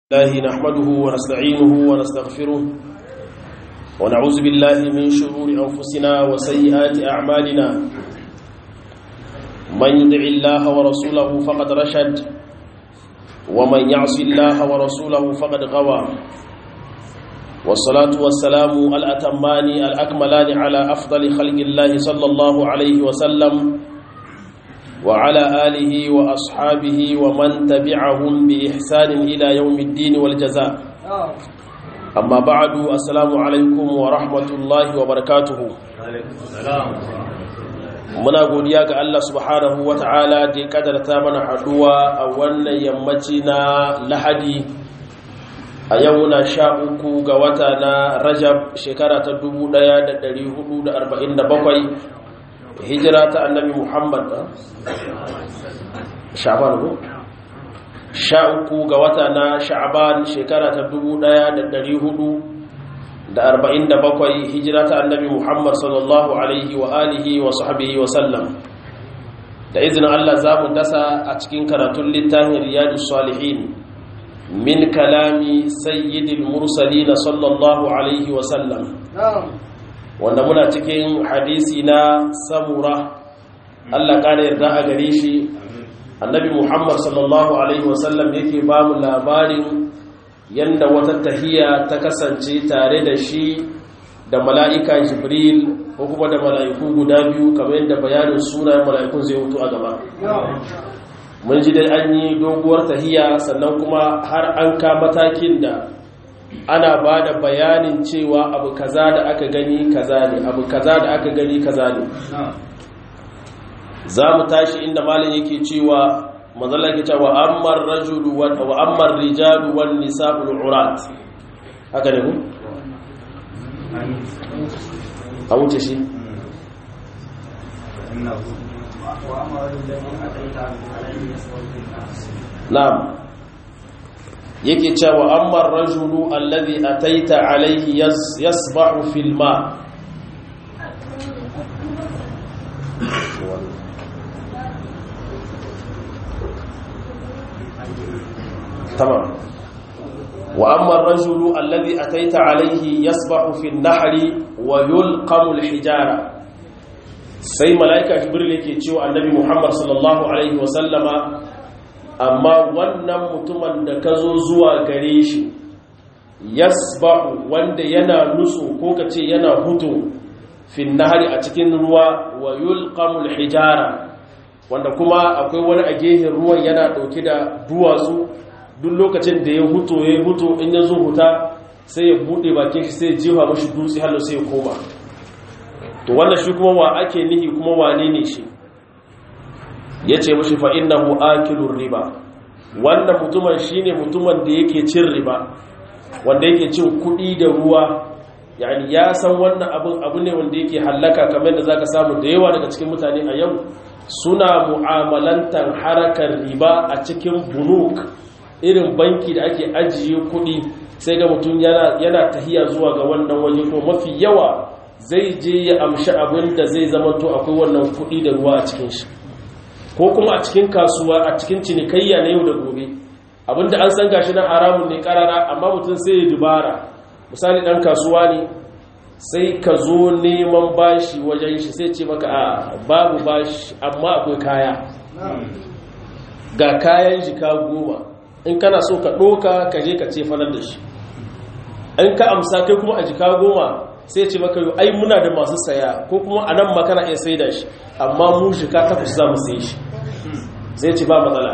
الله نحمده ونستعينه ونستغفره ونعوذ بالله من شرور أنفسنا وسيئات أعمالنا من يدع الله ورسوله فقد رشد ومن يعص الله ورسوله فقد غوى والصلاة والسلام الأتمان الأكملان على أفضل خلق الله صلى الله عليه وسلم وعلى آله وأصحابه ومن تبعهم بإحسان إلى يوم الدين والجزاء أما بعد السلام عليكم ورحمة الله وبركاته muna godiya ga Allah subhanahu wa ta'ala da ya kadarta mana haduwa a wannan yammaci na lahadi a yau na sha uku ga wata na rajab shekara ta 1447 hijira ta annabi muhammad sha'ban ko sha uku ga wata na sha'ban shekara ta dubu ɗaya da ɗari hudu da arba'in da bakwai hijira ta annabi muhammad sallallahu alaihi wa alihi wa sahbihi wa sallam da izinin allah za mu dasa a cikin karatun littafin riyadu salihin min kalami sayyidil mursalina sallallahu alaihi wa sallam wanda muna cikin hadisi na samura Allah kada yarda a gare shi annabi Muhammad sallallahu alaihi wasallam yake ba mu labarin yanda wata tahiya ta kasance tare da shi da mala'ika Jibril ko kuma da mala'iku guda biyu kamar yadda bayanin sunayen mala'ikun zai hutu a gaba mun ji dai an yi doguwar tahiya sannan kuma har an ka matakin da ana ba da bayanin cewa abu kaza da aka gani kaza ne abu kaza da aka gani kaza ne za mu tashi inda malin yake cewa mazala ke cewa ammar rajulu wa ammar rijalu wan nisa'ul urat haka ne ku a wuce shi na'am yake cewa amma rajulu alladhi ataita alayhi yasbahu fil ma tamam wa amma rajulu alladhi ataita alayhi yasbahu fil nahri wa yulqamu al hijara sai malaika jibril yake cewa annabi muhammad sallallahu alaihi wa sallama amma wannan mutumin da ka zo zuwa gare shi yasba'u wanda yana nutsu ko ka ce yana hutu fin nahari a cikin ruwa wa yulqamul hijara wanda kuma akwai wani a gehen ruwan yana dauke da duwatsu duk lokacin da ya hutu ya hutu in ya zo huta sai ya bude bakin shi sai ya jefa mashi dutse hallo sai ya koma to wannan shi kuma wa ake nihi kuma wane ne shi ya ce mashi fa'innahu akilun riba wannan mutumin shi ne mutumin da yake cin riba wanda yake cin kuɗi da ruwa yani ya san wannan abin abu ne wanda yake hallaka kamar da za ka samu da yawa daga cikin mutane a yau suna mu'amalantar harakar riba a cikin bunuk irin banki da ake ajiye kuɗi sai ga mutum yana tahiya zuwa ga wannan waje ko mafi yawa zai je ya amshi abin da zai zama to akwai wannan kuɗi da ruwa a cikin shi ko kuma a cikin kasuwa a cikin cinikayya na yau da gobe abinda an san gashi nan haramun ne karara amma mutum sai ya dubara misali dan kasuwa ne sai ka zo neman bashi wajen shi sai ce maka a babu bashi amma akwai kaya ga kayan jika goma in kana so ka ɗoka ka je ka ce fanar da shi in ka amsa kai kuma a jika goma sai ce maka yau ai muna da masu saya ko kuma a nan makana iya sai da shi amma mu jika takwas za mu sai shi zai ce ba matsala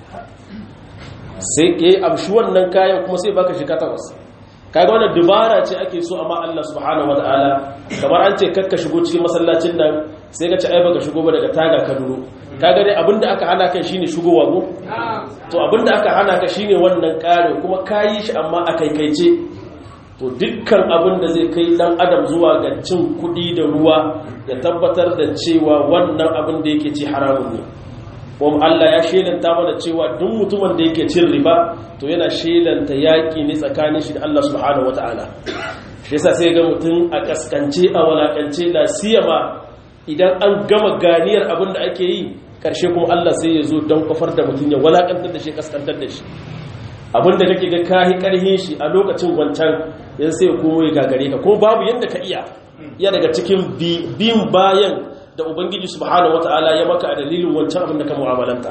sai ke amshi wannan kayan kuma sai baka jika takwas kaga wannan dubara ce ake so amma Allah subhanahu wataala kamar an ce kakka shigo cikin masallacin nan sai ka ci ai baka shigo ba daga taga ka duro kaga dai abinda aka hana kai shine shigowa go to abinda aka hana ka shine wannan kare kuma kayi shi amma a kaikaice to dukkan abin da zai kai dan adam zuwa ga cin kudi da ruwa ya tabbatar da cewa wannan abin da yake ci haramun ne kuma Allah ya shelanta mana cewa duk mutumin da yake cin riba to yana shelanta yaki ne tsakanin shi da Allah subhanahu wataala shi yasa sai ga mutum a kaskance a walakance la siyama idan an gama ganiyar abin da ake yi karshe kuma Allah sai ya zo don kofar da mutum ya walakantar da shi kaskantar da shi abinda kake ga kahi karhin shi a lokacin wancan yan sai ya komo ya gagare ka ko babu yadda ka iya iya daga cikin bin bayan da ubangiji subhanahu wataala ya maka a dalilin wancan abin da ka mu'amalanta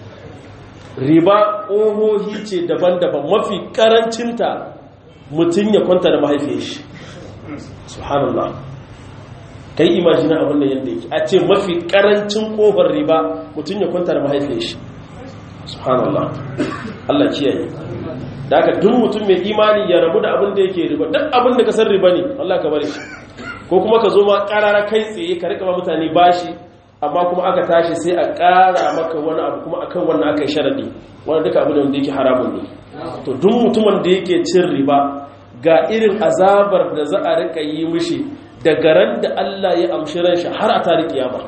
riba ohohi ce daban-daban mafi karancinta mutum ya kwanta da mahaifiyar shi subhanallah kai imajina abin da yadda yake a ce mafi karancin kofar riba mutum ya kwanta da mahaifiyar shi subhanallah Allah kiyaye da aka duk mutum mai imani ya rabu da abin da yake riba duk abin da ka san riba ne Allah ka bari shi ko kuma ka zo ma karara kai tsaye ka rika ma mutane bashi amma kuma aka tashi sai a kara maka wani abu kuma akan wannan aka yi sharadi wanda duka abin da wanda yake haramun ne to duk mutumin da yake cin riba ga irin azabar da za a rika yi mishi daga ran da Allah ya amshi ran shi har a tare kiyama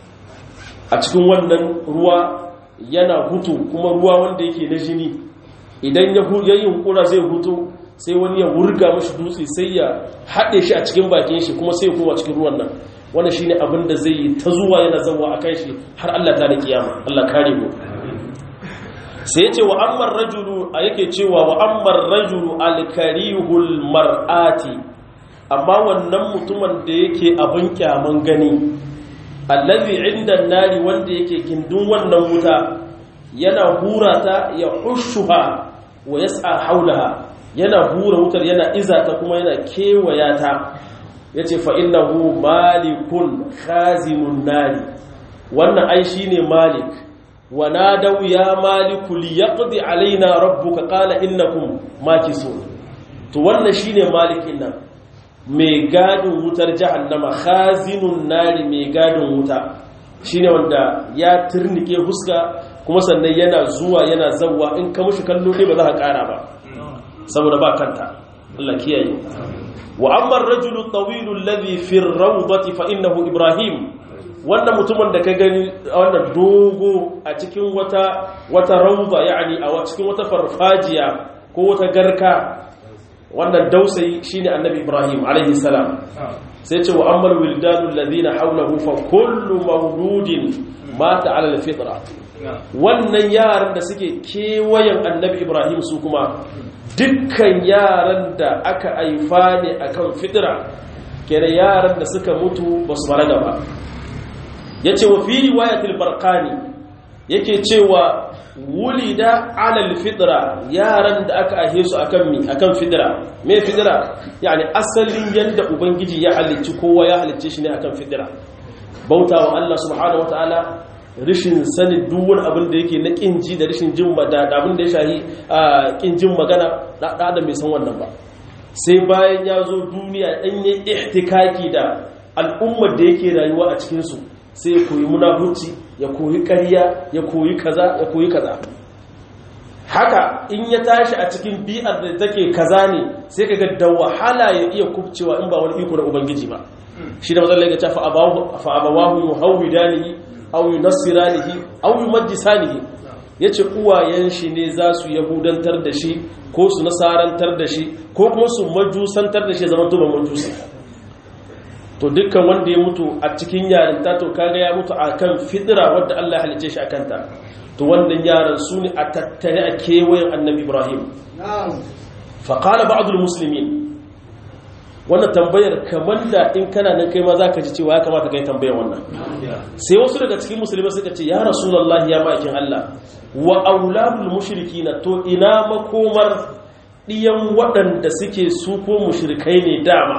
a cikin wannan ruwa yana hutu kuma ruwa wanda yake na jini idan ya yi hunkura zai hutu sai wani ya wurga mashi dutse sai ya haɗe shi a cikin bakin shi kuma sai ya koma cikin ruwan nan wanda shi ne abin da zai yi ta zuwa yana zawa a kan shi har Allah ta da kiyama Allah kare mu sai ya ce wa ammar rajulu a yake cewa wa ammar rajulu alkarihul mar'ati amma wannan mutumin da yake abin kyaman gani allazi inda nari wanda yake gindin wannan wuta yana hura ta ya hushuha wa yas'a haulaha yana hura wutar yana izata kuma yana kewaya ta yace fa innahu malikun khazimun nari wannan ai shine malik wa nadaw ya maliku liyaqdi alaina rabbuka qala innakum makisun to wannan shine malikin nan mai gadin wutar jahannama khazinun nari mai gadin wuta shine wanda ya turnike huska kuma sannan yana zuwa yana zawwa in ka mushi kallo ne ba za ka kara ba saboda ba kanta Allah kiyaye wa amma ar-rajulu at-tawil alladhi fi ar-rawdati fa innahu ibrahim wannan mutumin da ka gani wannan dogo a cikin wata wata rawda yani a cikin wata farfajiya ko wata garka wannan dausayi shine annabi ibrahim alaihi salam sai ce wa ammal wildanu alladhina hawlahu fa kullu mawludin mata ala alfitra wannan yaran da suke kewayen annabi ibrahim su kuma dukkan yaran da aka haifa ne akan fitra kenan yaran da suka mutu ba su balaga ba yace wa fi riwayatil barqani yake cewa wulida alal fitra yaran da aka ahe su akan mi akan fitra me fitra yani asalin yanda ubangiji ya halicci kowa ya halicce shi ne akan fitra bautawa Allah subhanahu wataala rishin sani duk wani abin da yake na kinji da rishin jin da abin da ya shahi kin jin magana da da mai san wannan ba sai bayan ya zo duniya dan yi ihtikaki da al'ummar da yake rayuwa a cikin su sai ya koyi munafuci ya koyi ƙarya ya koyi kaza ya koyi kaza haka in ya tashi a cikin bi'ar da take kaza ne sai kaga da wahala ya iya kubcewa in ba wani iko da ubangiji ba shi da mazalla ya ce fa abawahu fa abawahu yuhawidanihi aw yunassiranihi aw yumajjisanihi yace uwayen shi ne za su yahudantar da shi ko su nasarantar da shi ko kuma su majusantar da shi zaman tuba majusi to dukkan wanda ya mutu a cikin yarinta to kaga ya mutu akan fidira wadda Allah ya halice shi akan ta to wannan yaran su ne a tattare a kewayen annabi Ibrahim fa qala ba'dul muslimin wannan tambayar kamar da in kana nan kai ma zaka ji cewa ya kamata kai tambayar wannan sai wasu daga cikin musulmai suka ce ya rasulullahi ya ma'aikin Allah wa auladul mushrikina to ina makomar diyan waɗanda suke su ko mushrikai ne dama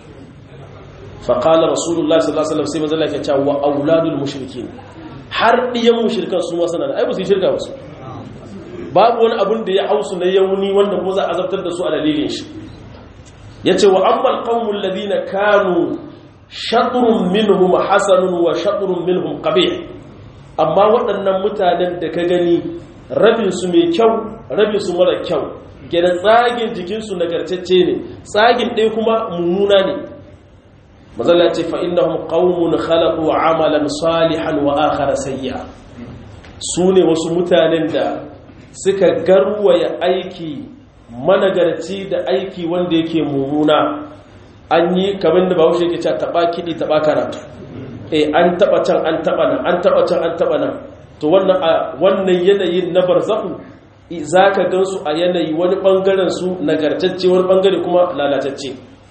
faƙalar rasulullah sallallahu alaihi wasallam sai manzo Allah ya ce wa auladul mushrikin har diyan mushrikan su ma sanan ai ba su yi shirka wasu babu wani abun da ya hausu na yauni wanda ko za a azabtar da su a dalilin shi yace wa ammal qaumul ladina kanu shatrun minhum hasanun wa shatrun minhum qabih amma waɗannan mutanen da ka gani rabin su mai kyau rabin su mara kyau kenan tsagin jikinsu nagartacce ne tsagin ɗaya kuma mummuna ne mazalla ce fa innahum qaumun khalaqu amalan salihan wa akhara sayya sune wasu mutanen da suka garwaya aiki managarci da aiki wanda yake mumuna an yi kamar da bahaushe yake cewa taba kidi taba karatu eh an taba can an taba nan an taba can an taba nan to wannan wannan yanayin na barzahu za ka gansu a yanayi wani ɓangaren su nagartacce wani ɓangare kuma lalatacce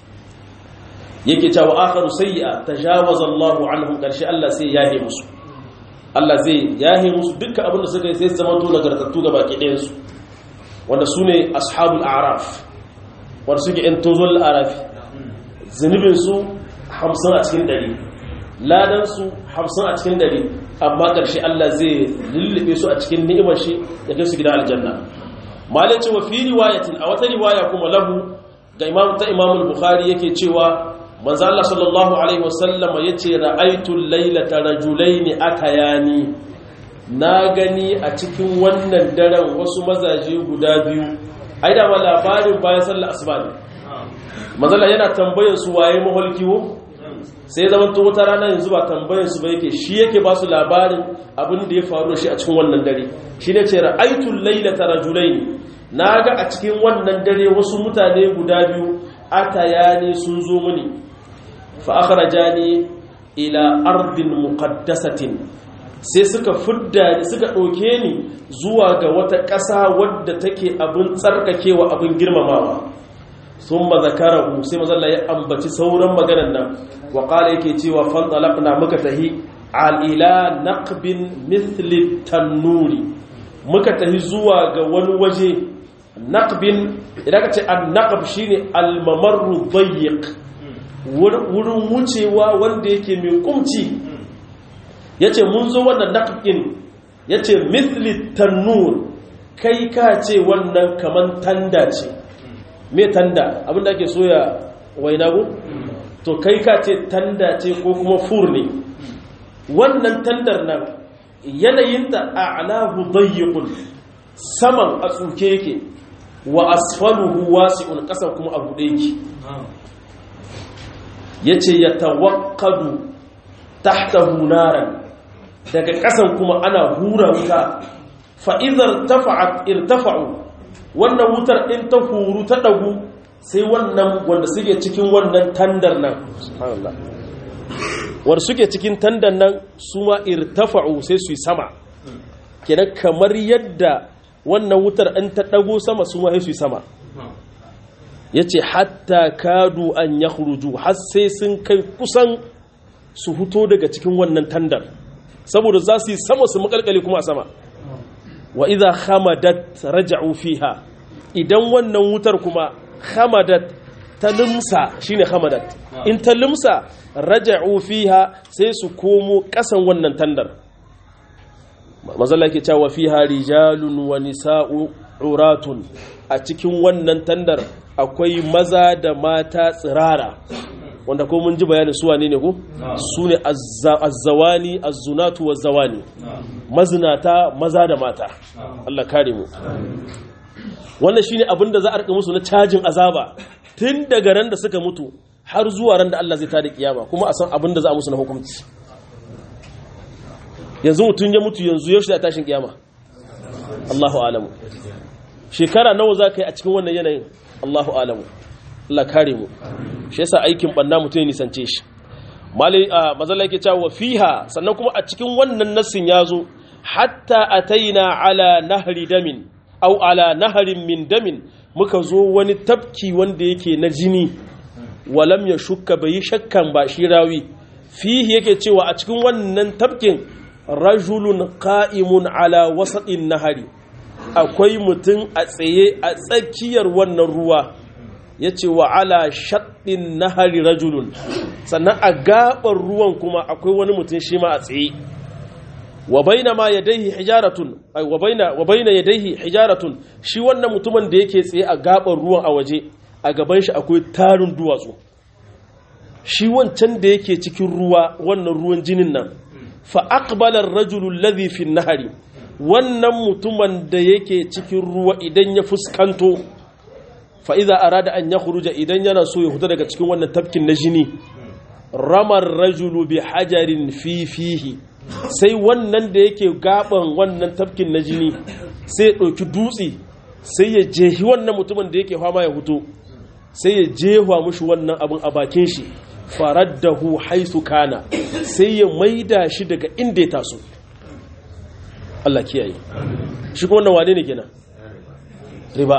yake cewa akharu sayyi'a tajawaza Allahu anhum karshe Allah sai yahe musu Allah zai yahe musu dukkan abin da suka yi sai su zama to nagartattu ga baki ɗayan su wanda sune ashabul a'raf wanda suke in tozul arafi zunubin su 50 a cikin 100 ladan su 50 a cikin 100 amma karshe Allah zai lullube su a cikin ni'imar shi ya kai su gidan aljanna malai cewa fi riwayatin a wata riwaya kuma lahu ga imam ta imamul bukhari yake cewa manzo Allah sallallahu alaihi wasallama yace ra'aytul laylata rajulaini akayani na gani a cikin wannan daren wasu mazaje guda biyu ai da labarin bayan sallar asuba ne manzo Allah yana tambayar su waye maholkiwo sai zaman to wata rana yanzu ba tambayar su ba yake shi yake ba su labarin abin da ya faru da shi a cikin wannan dare shi ne ce ra'aytul laylata rajulaini naga a cikin wannan dare wasu mutane guda biyu atayani sun zo mini fa'akharajani ila ardin muqaddasatin sai suka fudda ni suka ɗauke ni zuwa ga wata ƙasa wadda take abin tsarkakewa abin girmamawa sun ba zakarahu sai mazalla ya ambaci sauran maganan nan wa ƙala yake cewa fantalaqna muka tahi al'ila naqbin mithli tannuri muka tahi zuwa ga wani waje naqbin idan ka ce an naqab shine al-mamarru dayyiq wurin wucewa wanda yake mai kumci ya ce mun zo wannan naƙin ya ce mithli tannur kai ka ce wannan kaman tanda ce mai tanda abinda ake soya wainagu to kai ka ce tanda ce ko kuma fur ne wannan tandar nan yanayinta a alahu dayyikun saman a tsuke yake wa asfaluhu wasi'un ƙasar kuma a buɗe yake ya ce ya tawakkadu tahtahu naran daga ƙasan kuma ana hura wuta fa'izar tafa'at irtafa'u wannan wutar in ta huru ta ɗagu sai wannan wanda suke cikin wannan tandar nan wanda suke cikin tandar nan su ma irtafa'u sai su yi sama kenan kamar yadda wannan wutar in ta ɗago sama su ma sai su yi sama ya ce hatta kadu an ya huruju har sai sun kai kusan su huto daga cikin wannan tandar saboda za su yi sama su makalkale kuma a sama wa idha hamadat raja'u fiha idan wannan wutar kuma hamadat ta limsa shine hamadat in ta limsa raja'u fiha sai su komo kasan wannan tandar mazalla ke cewa fiha rijalun wa nisa'u uratun a cikin wannan tandar akwai maza da mata tsirara wanda ko mun ji bayanin su wane ne ko su ne azzawani azzunatu wazzawani mazinata maza da mata Allah kare mu wannan shine abin da za a rika musu na cajin azaba tun daga ran da suka mutu har zuwa ran da Allah zai tada kiyama kuma a san abin da za a musu na hukunci yanzu mutum ya mutu yanzu yaushe da tashin kiyama Allahu alamu shekara nawa za ka yi a cikin wannan yanayin Allahu alamu Allah kare mu shi yasa aikin banna mutum ya nisance shi malai a mazalla yake cewa fiha sannan kuma a cikin wannan nassin yazo hatta ataina ala nahri damin au ala naharin min damin muka zo wani tafki wanda yake na jini walam ya shukka bai shakkan ba shi rawi fihi yake cewa a cikin wannan tafkin rajulun qa'imun ala wasatin nahari akwai mutum a tsaye a tsakiyar wannan ruwa ya ce wa ala shaɗin nahari rajulun sannan a gaɓar ruwan kuma akwai wani mutum shi ma a tsaye wa baina ma yadaihi hijaratun ay wa baina wa baina yadaihi hijaratun shi wannan mutumin da yake tsaye a gaɓar ruwan a waje a gaban shi akwai tarin duwatsu shi wancan da yake cikin ruwa wannan ruwan jinin nan fa aqbala ar-rajulu alladhi fi an-nahari wannan mutumin da yake cikin ruwa idan ya fuskanto fa'iza a rada an ya huruja idan yana so ya huta daga cikin wannan tafkin na jini ramar rajulu bi hajarin fifihi sai wannan da yake gaban wannan tafkin na jini sai ya ɗauki dutse sai ya jehi wannan mutumin da yake fama ya huto sai ya jehwa mushi wannan abin a bakin shi faraddahu haisu kana sai ya maida shi daga inda ya taso Allah kiyaye shi kuma wannan wane ne kenan riba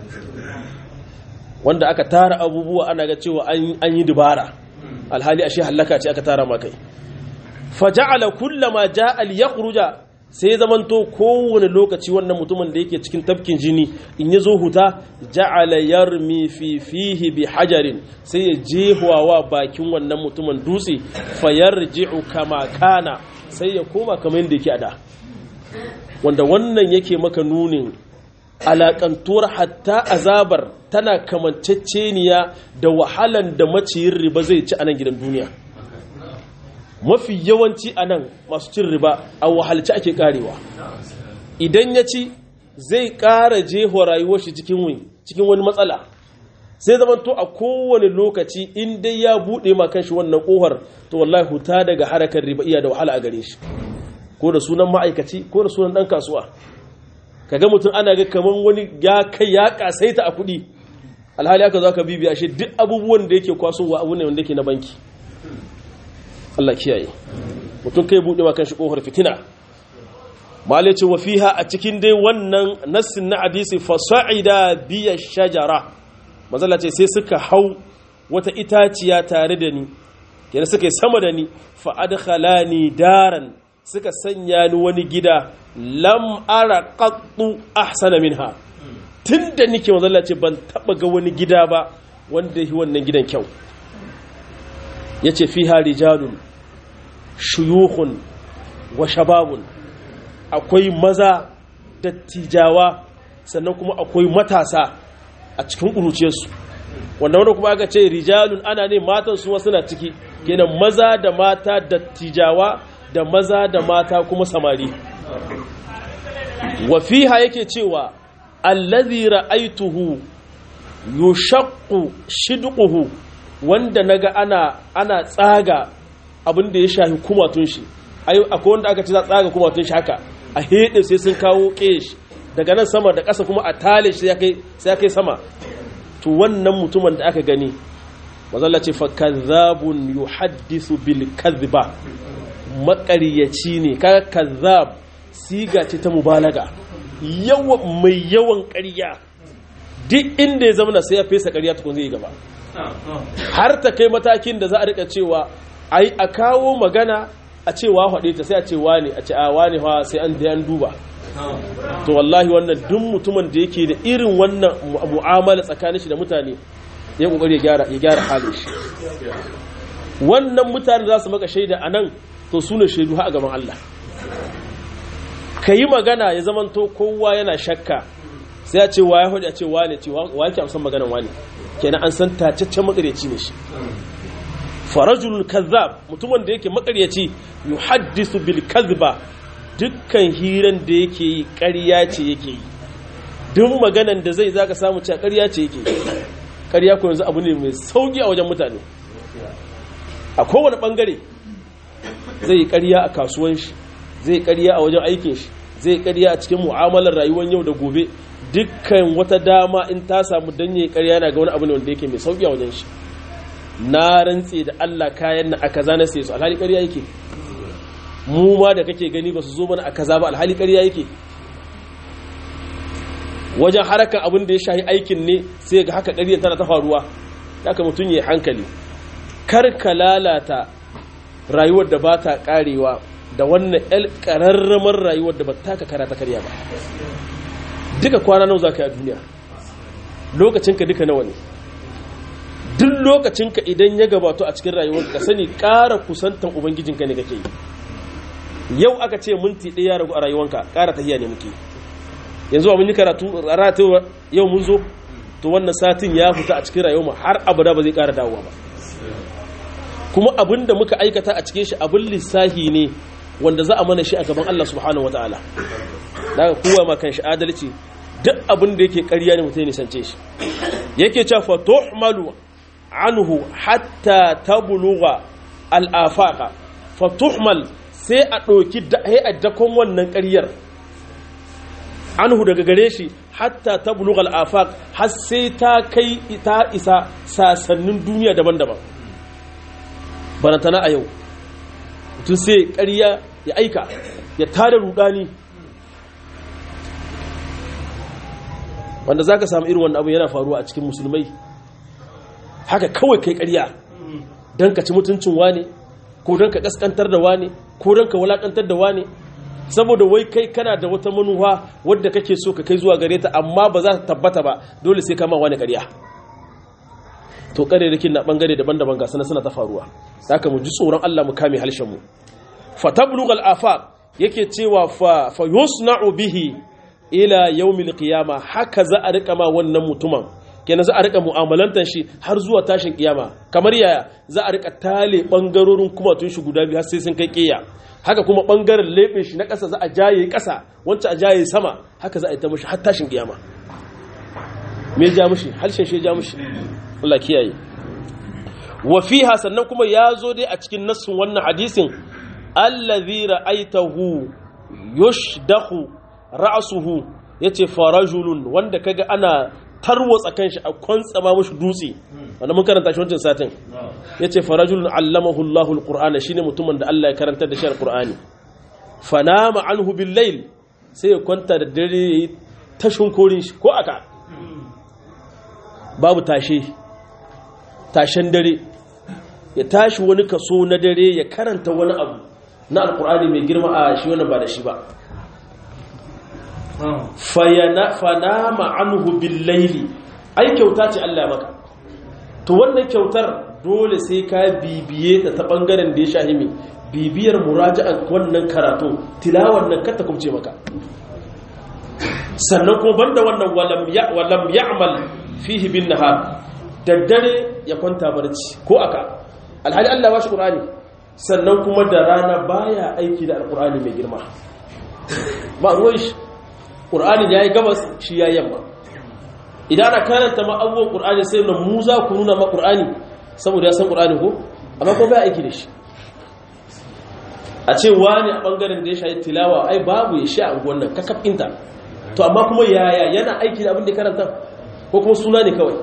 wanda aka tara abubuwa ana ga cewa an yi dubara alhali ashe hallaka ce aka tara makai faja'ala kullama ja'a liyakhruja sai ya zamanto kowane lokaci wannan mutumin da yake cikin tafkin jini in ya zo huta ja'ala yarmi fi fihi bi hajarin sai ya jehuwa bakin wannan mutumin dutse fayarji'u kama kana sai ya koma kamar yadda yake a da wanda wannan yake maka nunin alakantuwar hatta azabar tana kamanceceniya da wahalan da maciyin riba zai ci a nan gidan duniya mafi yawanci a nan masu cin riba a wahalci ake karewa idan ya ci zai kara jeho rayuwar shi cikin wani matsala sai zama to a kowane lokaci in dai ya buɗe ma kanshi wannan ƙohar to wallahi huta daga harakar riba iya da wahala a gare shi ko da sunan ma'aikaci ko da sunan ɗan kasuwa kaga mutum ana ga kamar wani ya kai ya kasaita a kuɗi alhali aka zo ka bibiya shi duk abubuwan da yake kwasowa abu ne wanda yake na banki Allah kiyaye mutum kai buɗe ma kanshi ƙofar fitina mala ce wa fiha a cikin dai wannan nassin na hadisi fasa'ida biya shajara mazalla ce sai suka hau wata itaciya tare da ni kenan suka yi sama da ni fa adkhalani daran suka sanya ni wani gida lam ara qattu ahsana minha tunda nike mazalla ce ban taba ga wani gida ba wanda yi wannan gidan kyau yace fiha rijalun shuyukhun wa shababun akwai maza dattijawa sannan kuma akwai matasa a cikin ƙuruciyarsu wanda wanda kuma aka ce rijalun ana ne matan su suna ciki kenan maza da mata dattijawa da maza da mata kuma samari wafiha yake cewa allazi ra'aituhu yushaqqu shidquhu wanda naga ana ana tsaga abin da ya shafi kumatun shi akwai wanda aka ce za tsaga kumatun shi haka a hede sai sun kawo kesh daga nan sama da ƙasa kuma a tale shi sai ya kai sama to wannan mutumin da aka gani mazalla ce fa kazzabun yuhaddisu bil kadhiba maƙaryaci ne kaga kazzab siga ce ta mubalaga yawan mai yawan ƙarya duk inda ya zama sai ya fesa ƙarya tukun zai gaba har ta kai matakin da za a rika cewa ai a kawo magana a cewa haɗe ta sai a ce wane a ce a wane fa sai an da an duba to wallahi wannan duk mutumin da yake da irin wannan mu'amala tsakanin shi da mutane ya kokari ya gyara ya gyara halin shi wannan mutane za su maka shaida anan to su ne shaidu a gaban Allah ka yi magana ya zamanto kowa yana shakka sai a ce wa ya hudu a ce wane ce wa yake amsan maganan wane kenan an san tacaccen makaryaci ne shi farajul kazzab mutumin da yake makaryaci yuhaddisu bil kadhiba dukkan hiran da yake yi ƙarya ce yake yi duk maganan da zai zaka samu cewa ƙarya ce yake yi ƙarya ko yanzu abu ne mai sauki a wajen mutane a kowane bangare zai yi ƙarya a kasuwan shi zai ƙarya a wajen aikin shi zai ƙarya a cikin mu'amalar rayuwar yau da gobe dukkan wata dama in ta samu danye ƙarya na ga wani abu ne wanda yake mai sauki a wajen shi na rantse da Allah kayan na a kaza na sai su alhali ƙarya yake mu ma da kake gani ba su zo mana a kaza ba alhali ƙarya yake wajen harakan abin da ya shahi aikin ne sai ga haka ƙarya tana ta faruwa haka mutum ya hankali kar ka lalata rayuwar da ba ta ƙarewa da wannan ƴan ƙararramar rayuwar da ba ta ka kara ta karya ba duka kwana nawa za ka yi a duniya lokacinka duka nawa ne duk lokacinka idan ya gabato a cikin rayuwar ka sani ƙara kusantan ubangijinka ne kake yi yau aka ce minti ɗaya ya ragu a rayuwanka ƙara tahiya ne muke yanzu ba mun yi karatu ratu yau mun zo to wannan satin ya fita a cikin rayuwar har abada ba zai ƙara dawowa ba kuma abin da muka aikata a cikin shi abin lissahi ne wanda za a mana shi a gaban Allah subhanahu wataala daga kowa ma kan shi adalci duk abin da yake ƙarya ne mutum ya nisance shi yake cewa fa tuhmalu anhu hatta tablugha al-afaqa fa tuhmal sai a ɗauki a dakon wannan ƙaryar anhu daga gare shi hatta tablugha al-afaq har sai ta kai ta isa sasannin duniya daban-daban barantana a yau mutum sai ƙarya ya aika ya tada rudani wanda za ka samu irin wannan abu yana faruwa a cikin musulmai haka kawai kai ƙarya don ka ci mutuncin wane ko don ka ƙasƙantar da wane ko don ka wulaƙantar da wane saboda wai kai kana da wata manuwa wadda kake so ka kai zuwa gare ta amma ba za ta tabbata ba dole sai kama wani ƙarya to ƙarerrikin na ɓangare daban-daban ga suna ta faruwa haka mu ji tsoron Allah mu kame halshen mu fatablughal afaq yake cewa fa fa yusna'u bihi ila yawmil qiyama haka za a rika ma wannan mutumin kenan za a rika mu'amalantar shi har zuwa tashin kiyama kamar yaya za a rika tale bangarorin kuma tun shi guda biyu har sai sun kai kiya haka kuma bangaren leɓe shi na ƙasa za a jaye ƙasa wancan a jaye sama haka za a yi ta mushi har tashin kiyama me ja mushi harshen shi ja mushi Allah kiyaye wa fiha sannan kuma ya zo dai a cikin nassin wannan hadisin allazi ra'aitahu yushdahu ra'suhu yace farajulun wanda kaga ana tarwatsa kanshi a kwantsama mushi dutse wanda mun karanta shi wancan satin yace farajulun allamahu Allahu alqur'ana shine mutumin da Allah ya karanta da shi alqur'ani fanama anhu bil layl sai ya kwanta da dare yayi tashin korin shi ko aka babu tashe tashen dare ya tashi wani kaso na dare ya karanta wani abu na alkur'ani mai girma a shi wani ba da shi ba fanama anhu billaili ai kyauta ce Allah maka to wannan kyautar dole sai ka bibiye ta ta bangaren da ya shahimi bibiyar muraja'an wannan karatu tilawar nan kata kumce maka sannan kuma banda wannan walam ya'mal fihi bin nahar daddare ya kwanta barci ko aka alhali Allah ba shi qur'ani sannan kuma da rana baya aiki da alqur'ani mai girma ba ruwan shi qur'ani yayi gabas shi yayi yamma idan ana karanta ma abubuwan qur'ani sai na mu za ku nuna ma qur'ani saboda ya san qur'ani ko amma ko baya aiki da shi a ce wani a bangaren da ya shayi tilawa ai babu ya sha a wannan kakafinta to amma kuma yaya yana aiki da abin da karanta ko kuma suna ne kawai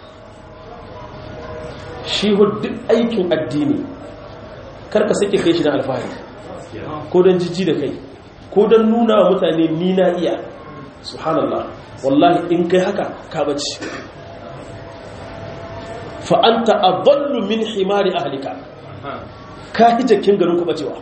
shi duk aikin addini karka sake kai shi na alfahari ko don jijji da kai ko don nuna wa mutane ni na iya subhanallah wallahi in kai haka ka bace fa'anta a ballu min himari ahalika ka hi jakin garin ku bacewa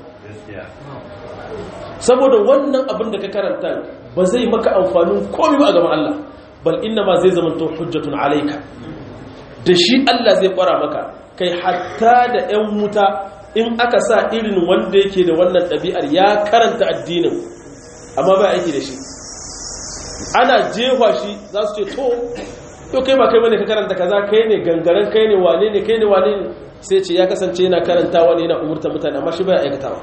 saboda wannan abin da ka karanta ba zai maka amfanin komi ba a gaban Allah bal inna ma zai zama to hujjatun alaika da shi Allah zai kwara maka kai hatta da 'yan wuta in aka sa irin wanda yake da wannan ɗabi'ar ya karanta addinin amma ba aiki da shi ana jefa shi za su ce to to kai ba kai bane ka karanta kaza kai ne gangaren kai ne wane ne kai ne wane ne sai ce ya kasance yana karantawa ne yana umurta mutane amma shi ba aikatawa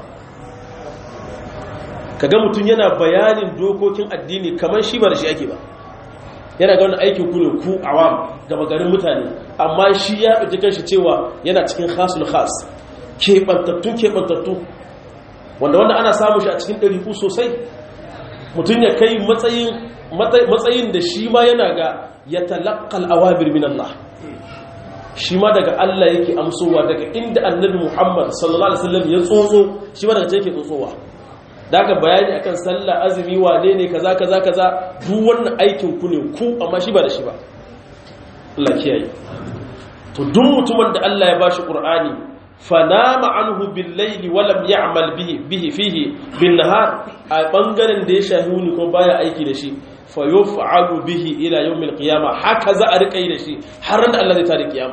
kaga mutum yana bayanin dokokin addini kamar shi ba da shi ake ba yana ga wani aikin ku ne ku awam gaba garin mutane amma shi ya ɗauki kanshi cewa yana cikin khasul khas keɓantattu keɓantattu wanda wanda ana samu shi a cikin ɗariku sosai mutum ya kai matsayin da shi ma yana ga ya talakkal awamir min Allah shi ma daga Allah yake amsowa daga inda annabi Muhammad sallallahu alaihi wasallam ya tsotso shi ma daga ce yake tsotsowa daga bayani akan sallah azumi wane ne kaza kaza kaza duk wannan aikin ku ne ku amma shi ba da shi ba Allah kiyaye to duk mutumin da Allah ya bashi Qur'ani fanama anhu bil layli wa lam ya'mal bihi bihi fihi bin nahar a bangaren da ya shahi ni ko baya aiki da shi fa yuf'alu bihi ila yawmil qiyamah haka za a rika yi da shi har da Allah zai tada kiyama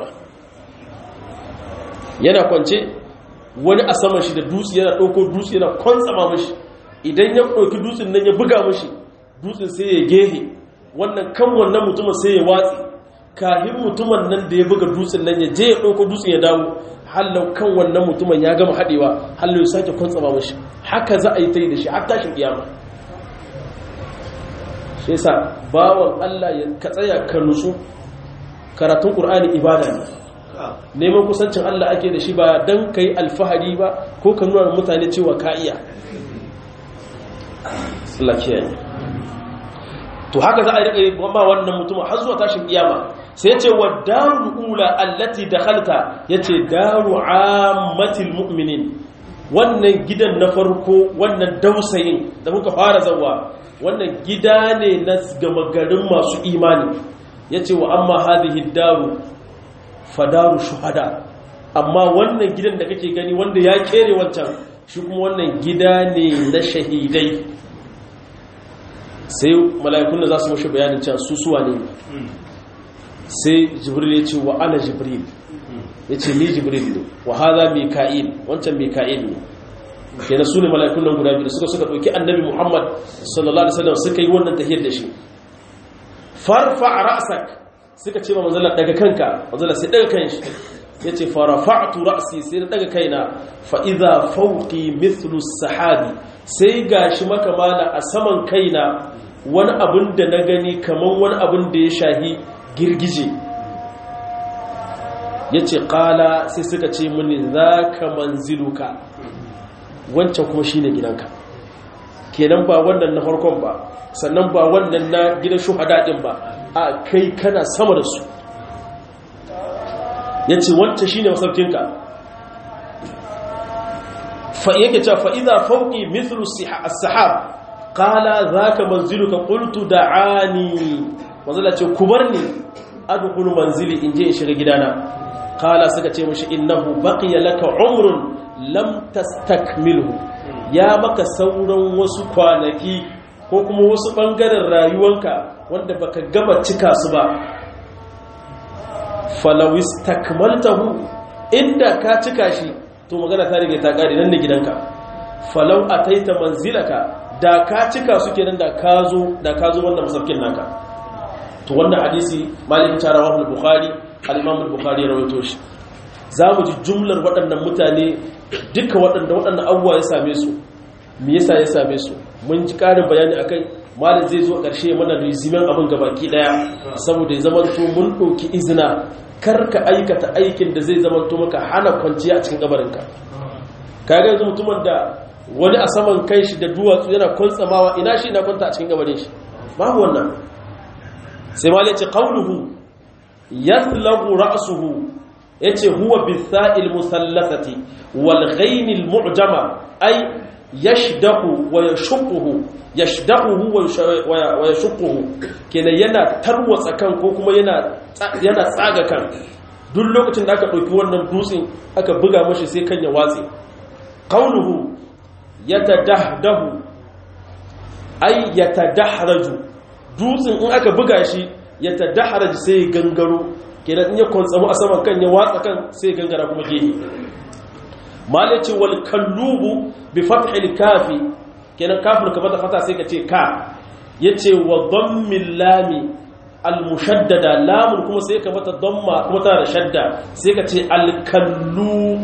yana kwance wani a saman shi da dutse yana dauko dutse yana kwantsama mishi idan ya ɗauki dutsen nan ya buga mashi dutsen sai ya gehe wannan kan wannan mutumin sai ya watsi kahin mutumin nan da ya buga dutsen nan ya je ya ɗauko dutsen ya dawo hallau kan wannan mutumin ya gama haɗewa hallau ya sake kwantsama mashi haka za a yi ta yi da shi har tashin kiyama shi yasa bawan Allah ya ka tsaya ka nutsu karatun Qur'ani ibada ne neman kusancin Allah ake da shi ba dan kai alfahari ba ko ka nuna mutane cewa ka iya Allah kiyaye to haka za a rika yi ba wannan mutum har zuwa tashin kiyama sai yace wa darul ula allati dakhalta yace daru ammatil mu'minin wannan gidan na farko wannan dausayin da muka fara zawa wannan gida ne na gama garin masu imani yace wa amma hadhihi daru fadaru shuhada amma wannan gidan da kake gani wanda ya kere wancan shi kuma wannan gida ne na shahidai sai mala'ikun da za su mashi bayanin can su suwa ne sai jibril ya ce wa ana jibril ya ce ni jibril ne wa haza mika'il wancan mika'il ne kenan su ne mala'ikun nan guda biyu suka suka ɗauki annabi muhammad sallallahu alaihi wasallam suka yi wannan tahiyar da shi farfa ra'sak suka ce ma manzala daga kanka manzala sai daga kan shi ya ce farafa'atu ra'si sai daga kaina fa idza fawqi mithlu sahabi sai gashi maka mala a saman kaina wani abin da na gani kaman wani abin da ya shahi girgije ya ce ƙala sai suka ce mini za ka manziluka wancan kuma shi ne gidanka kenan ba wannan na farkon ba sannan ba wannan na gidan shuhada ɗin ba a kai kana sama da su ya ce wancan shi ne masaukinka yake cewa fa'iza fauƙi mithlu sahab ƙala za ka manziluka ƙultu da ani wanzala ce ku bar ni adkhulu manzili in je in shiga gidana qala suka ce mishi innahu baqiya laka umrun lam tastakmilhu ya maka sauran wasu kwanaki ko kuma wasu bangaren rayuwanka wanda baka gama cika su ba falaw istakmaltahu inda ka cika shi to magana ta rige ta kare nan ne gidanka falau ataita manzilaka da ka cika su kenan da ka zo da ka zo wannan masaukin naka to wannan hadisi malik ta rawahu al-bukhari al-imam al-bukhari ya rawaito shi zamu ji jumlar waɗannan mutane duka waɗanda waɗannan abubuwa ya same su me yasa ya same su mun ji ƙarin bayani akai malik zai zo ƙarshe mana rizimin abin gabaki daya saboda ya zama to mun ɗauki izina kar ka aikata aikin da zai zama to maka hana kwanciya a cikin kabarinka kaga yanzu mutumin da wani a saman kai shi da duwatsu yana kwantsamawa ina shi ina kwanta a cikin gabarin shi babu wannan sai ma yace qawluhu yathlagu ra'suhu yace huwa bisa'il musallathati wal ghayn al mu'jama ay yashdahu wa yashquhu yashdahu wa yashquhu kenan yana tarwatsa kan ko kuma yana yana tsaga kan duk lokacin da aka dauki wannan dutsen aka buga mashi sai kan ya watse qawluhu yatadahdahu ay yatadahraju dutsen in aka buga shi ya tadaharaj sai gangaro kenan in ya kwantsamu a saman kan ya watsa kan sai gangara kuma gehe malaci wal kallubu bi fathil kafi kenan kafin ka bata fata sai ka ce ka yace wa dammil lami al mushaddada lamun kuma sai ka mata damma kuma tana da shadda sai ka ce al kallu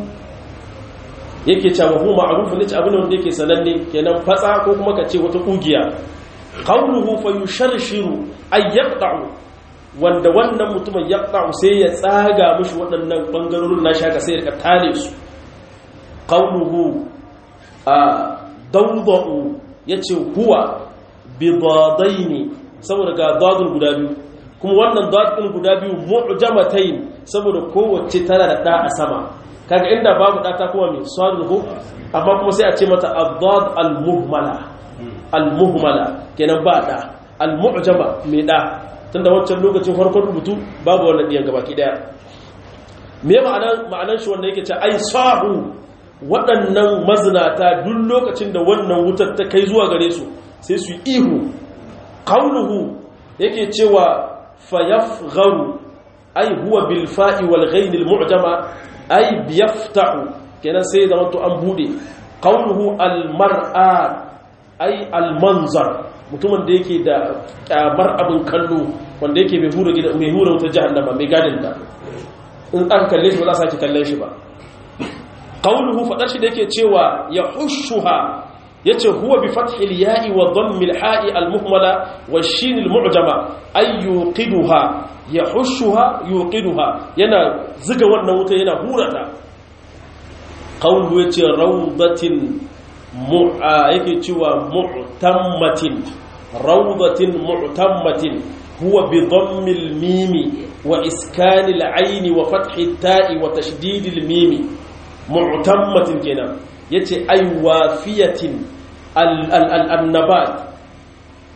yake cewa hu ma'rufun ne abin wanda yake sananne kenan fatsa ko kuma ka ce wata kugiya qawluhu fa yusharshiru ay yaqta'u wanda wannan mutumin yaqta'u sai ya tsaga mishi waɗannan bangarorin na shaka sai ya tale su qawluhu a dawda'u yace huwa bidadaini saboda ga dadun guda biyu kuma wannan dadun guda biyu mu'jamatayn saboda kowace tana da da a sama kaga inda babu da ta kuma mai sadul amma kuma sai a ce mata ad-dad al-muhmala al-muhmala kenan ba da al-mu'jama mai da tunda wancan lokacin farkon rubutu babu wannan diyan gabaki daya me ma'anar ma'anar shi wanda yake ce ai sahu waɗannan mazinata duk lokacin da wannan wutar ta kai zuwa gare su sai su yi ihu qauluhu yake cewa fayafgharu ai huwa bil fa'i wal ghain al mu'jama ai biyafta'u kenan sai da wato an bude qauluhu al mar'a ai almanzar mutumin da yake da kyamar abin kallo wanda yake mai hura gida mai hura wutar jahannama mai gadin da in aka kalle shi ba za sake kallon shi ba qawluhu fadar shi da yake cewa ya hushuha yace huwa bi fathil ya'i wa dhammil ha'i al muhmala wa shin al mu'jama ay yuqiduha ya hushuha yuqiduha yana ziga wannan wuta yana hurata qawluhu yace rawdatin yake cewa mu'tammatin rawdatin mu'tammatin huwa bi dhammil mimi wa iskanil ayni wa fathit ta'i wa tashdidil mimi mu'tammatin kenan yace ay wafiyatin al annabat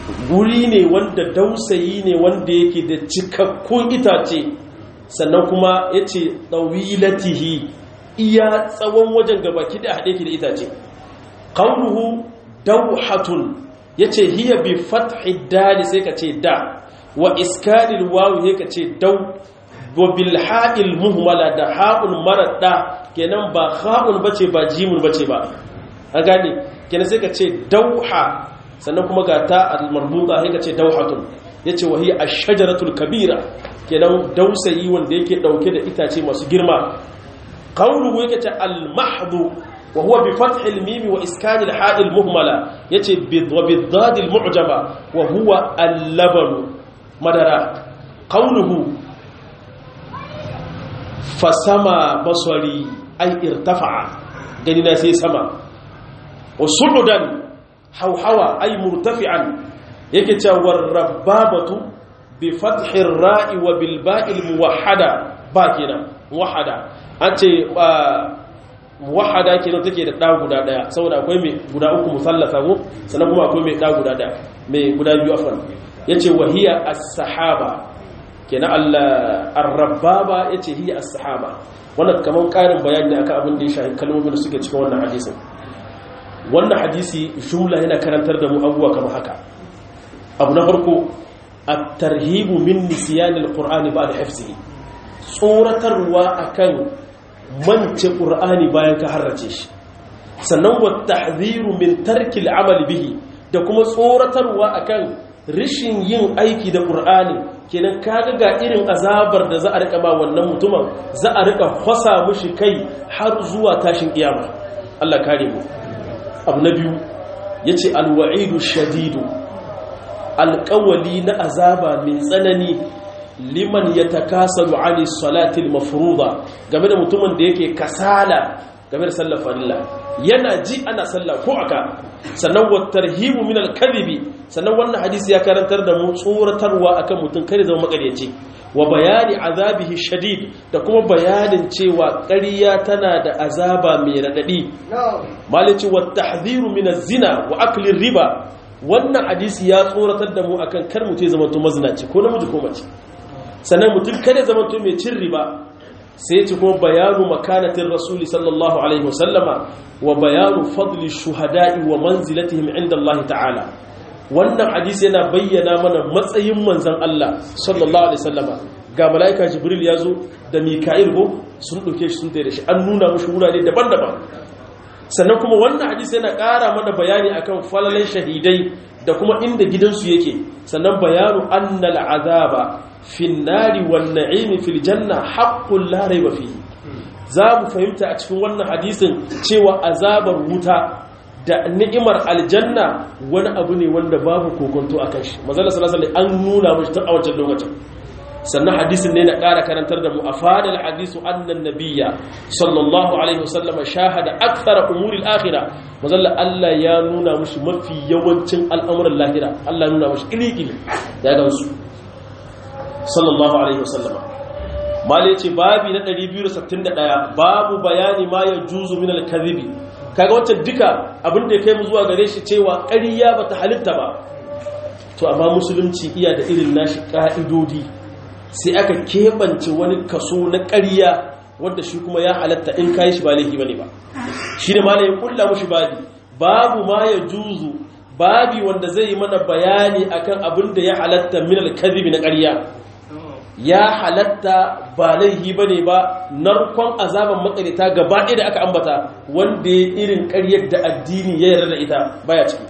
guri ne wanda dausayi ne wanda yake da cikakkun itace sannan kuma ya ce ɗawilatihi iya tsawon wajen gabaki da haɗe ki da itace ƙaunuhu dauhatun ya ce hiya bi fathi dali sai ka ce da wa iskanil wawu ya ka ce dau wa bil ha'il muhmala da ha'un mara da kenan ba ha'un bace ba jimun bace ba a gane kenan sai ka ce dauha sannan kuma ga ta al-marbuta sai ka ce dauhatun yace wa hiya ash-shajaratul kabira kenan dausayi wanda yake dauke da itace masu girma qawluhu yake ce al-mahdhu wa huwa bi fath al-mim wa iskan al-ha' al-muhmala yace bi dad al-mu'jama wa huwa al-laban madara qawluhu fasama basari ay irtafa'a gani na sai sama wa su'udan hawhawa ay murtafi'an yake cewa rabbabatu bi fathir ra'i wa bil ba'il muwahhada ba kenan muwahhada an ce muwahhada kenan take da da guda daya saboda akwai mai guda uku musallasa ko sannan kuma akwai mai da guda daya mai guda biyu afan yace wahiya as-sahaba kenan ar-rabbaba yace hiya as-sahaba wannan kaman karin bayani ne akan abin da ya shafi kalmomin da suke cikin wannan hadisin wannan hadisi jumla yana karantar da mu abubuwa kamar haka abu na farko at-tarhibu min nisyan al-qur'ani ba'da hifzihi tsoratarwa akan mance qur'ani bayan ka harrace shi sannan wa tahdhiru min tarki al-amal bihi da kuma tsoratarwa akan rishin yin aiki da qur'ani kenan kaga ga irin azabar da za a rika ba wannan mutumin za a rika kwasa mushi kai har zuwa tashin kiyama Allah kare mu abu na biyu yace al-wa'idu shadidu alƙawali na azaba mai tsanani liman ya takasalu ani salatil mafruḍa game da mutumin da yake kasala game da sallar farilla yana ji ana sallah ko aka sannan wa tarhibu min al-kadhibi sannan wannan hadisi ya karantar da mu tsoratarwa akan mutum kare zama makaryaci wa bayani azabihi shadid da kuma bayanin cewa ƙarya tana da azaba mai radadi malici wa tahdhiru min az-zina wa akli riba wannan hadisi ya tsoratar da mu akan kar mutum zama to mazinaci ko namiji ko mace sannan mutum kada zama to mai cin riba sai ya ci kuma bayanu makanatin rasuli sallallahu alaihi wasallama wa bayanu fadli shuhada'i wa manzilatihim inda Allah ta'ala wannan hadisi yana bayyana mana matsayin manzan Allah sallallahu alaihi wasallama ga mala'ika jibril ya zo da mika'il ko sun ɗauke shi sun tsaye da shi an nuna mushi wurare daban-daban sannan kuma wannan hadisi yana ƙara mana bayani akan falalai shahidai da kuma inda gidansu yake sannan bayanu annal azaba fin nari wan na'imi fil janna haqqul la rayba fihi za mu fahimta a cikin wannan hadisin cewa azabar wuta da ni'imar aljanna wani abu ne wanda babu kokonto akan shi manzo sallallahu alaihi an nuna mashi tun a wancan lokacin sannan hadisin ne na ƙara karantar da mu a fadar hadisu annan nabiya sallallahu alaihi wasallam shahada akthara umuril akhira mazalla Allah ya nuna mushi mafi yawancin al'amuran lahira Allah nuna mushi ilikili ya gansu sallallahu alaihi wasallam mali yace babi na 261 babu bayani ma ya juzu min al-kadhibi kaga wancan duka abin da ya kai mu zuwa gare shi cewa ƙarya bata halitta ba to amma musulunci iya da irin nashi ka'idodi sai aka keɓance wani kaso na ƙarya wanda shi kuma ya halatta in kayi shi ba laifi bane ba shi ne ma ya kulla mushi babi babu ma ya juzu babi wanda zai yi mana bayani akan abin da ya halatta min alkadhibi na ƙarya ya halatta ba laifi bane ba narkon azaban makarita gaba ɗaya da aka ambata wanda ya irin ƙaryar da addini ya yarda da ita baya ciki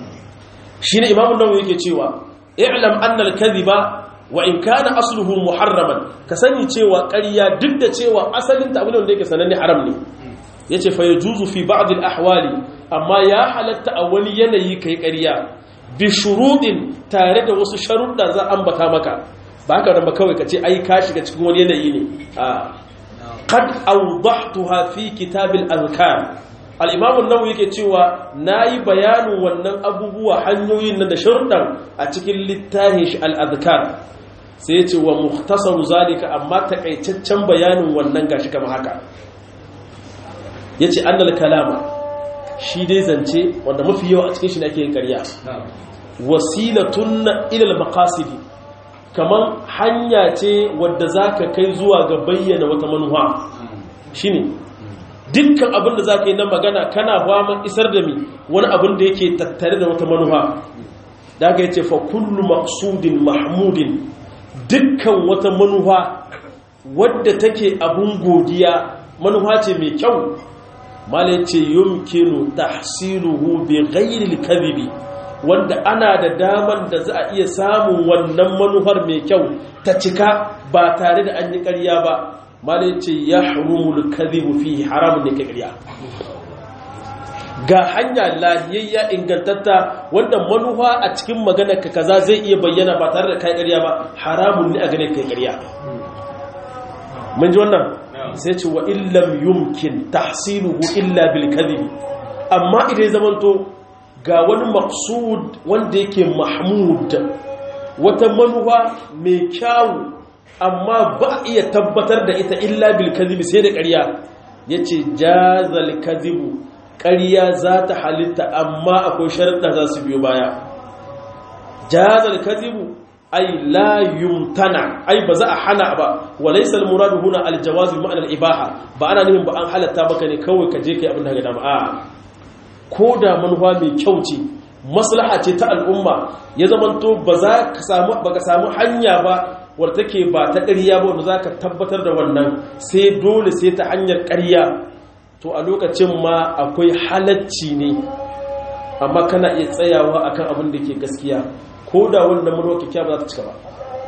shine imamu nawawi yake cewa i'lam anna al-kadhiba wa in kana asluhu muharraman ka sani cewa ƙarya duk da cewa asalin ta abin da yake sananne haram ne yace fa yajuzu fi ba'd al-ahwali amma ya halatta a wani yanayi kai ƙarya bi shurudin tare da wasu sharuɗa za ambata maka ba haka da ba kawai kace ai ka shiga cikin wani yanayi ne a qad awdahtuha fi kitab al-azkar al-imam an-nawawi yake cewa nayi bayanin wannan abubuwa hanyoyin nan da sharuɗan a cikin littafin shi al-azkar sai ya ce wa muhtasaru zalika amma takaitaccen bayanin wannan gashi kama haka ya ce annal kalama shi dai zance wanda mafi yawa a cikin shi ne ake yin karya wasilatun ilal maqasidi kaman hanya ce wadda zaka kai zuwa ga bayyana wata manufa shine dukkan abin da zaka yi na magana kana ba isar da mi wani abin da yake tattare da wata manufa daga yace fa kullu maqsudin mahmudin dukkan wata manufa wadda take abun godiya manufa ce mai kyau mala yace yumkinu tahsiluhu bi ghairi al-kadhibi wanda ana da daman da za a iya samun wannan manufar mai kyau ta cika ba tare da an yi ƙarya ba mala yace yahrumul kadhibu fi haramun ne ƙarya ga hanya lahiyayya ingantatta wanda manufa a cikin maganar ka kaza zai iya bayyana ba tare da kai ƙarya ba haramun ne a gane kai ƙarya mun ji wannan sai ce wa illam yumkin tahsiluhu illa bil kadhib amma idan zamanto ga wani maqsud wanda yake mahmud wata manufa mai kyawu amma ba iya tabbatar da ita illa bil kadhib sai da ƙarya yace jazal kadhibu ƙarya za ta halitta amma akwai sharaɗa za su biyo baya jazal kadhibu ay la yumtana ay ba za a hana ba wa laysa al muradu huna al jawaz bi ma'na al ibaha ba ana nufin ba an halatta baka ne kawai ka je kai abin da ga dama a ko da manufa mai kyau ce maslaha ce ta al'umma ya zamanto ba za ka samu ba ka samu hanya ba wadda take ba ta ƙarya ba wanda za ka tabbatar da wannan sai dole sai ta hanyar ƙarya to a lokacin ma akwai halacci ne amma kana iya tsayawa akan abin da ke gaskiya ko da wannan manuwa kyakkyawa ba za ta cika ba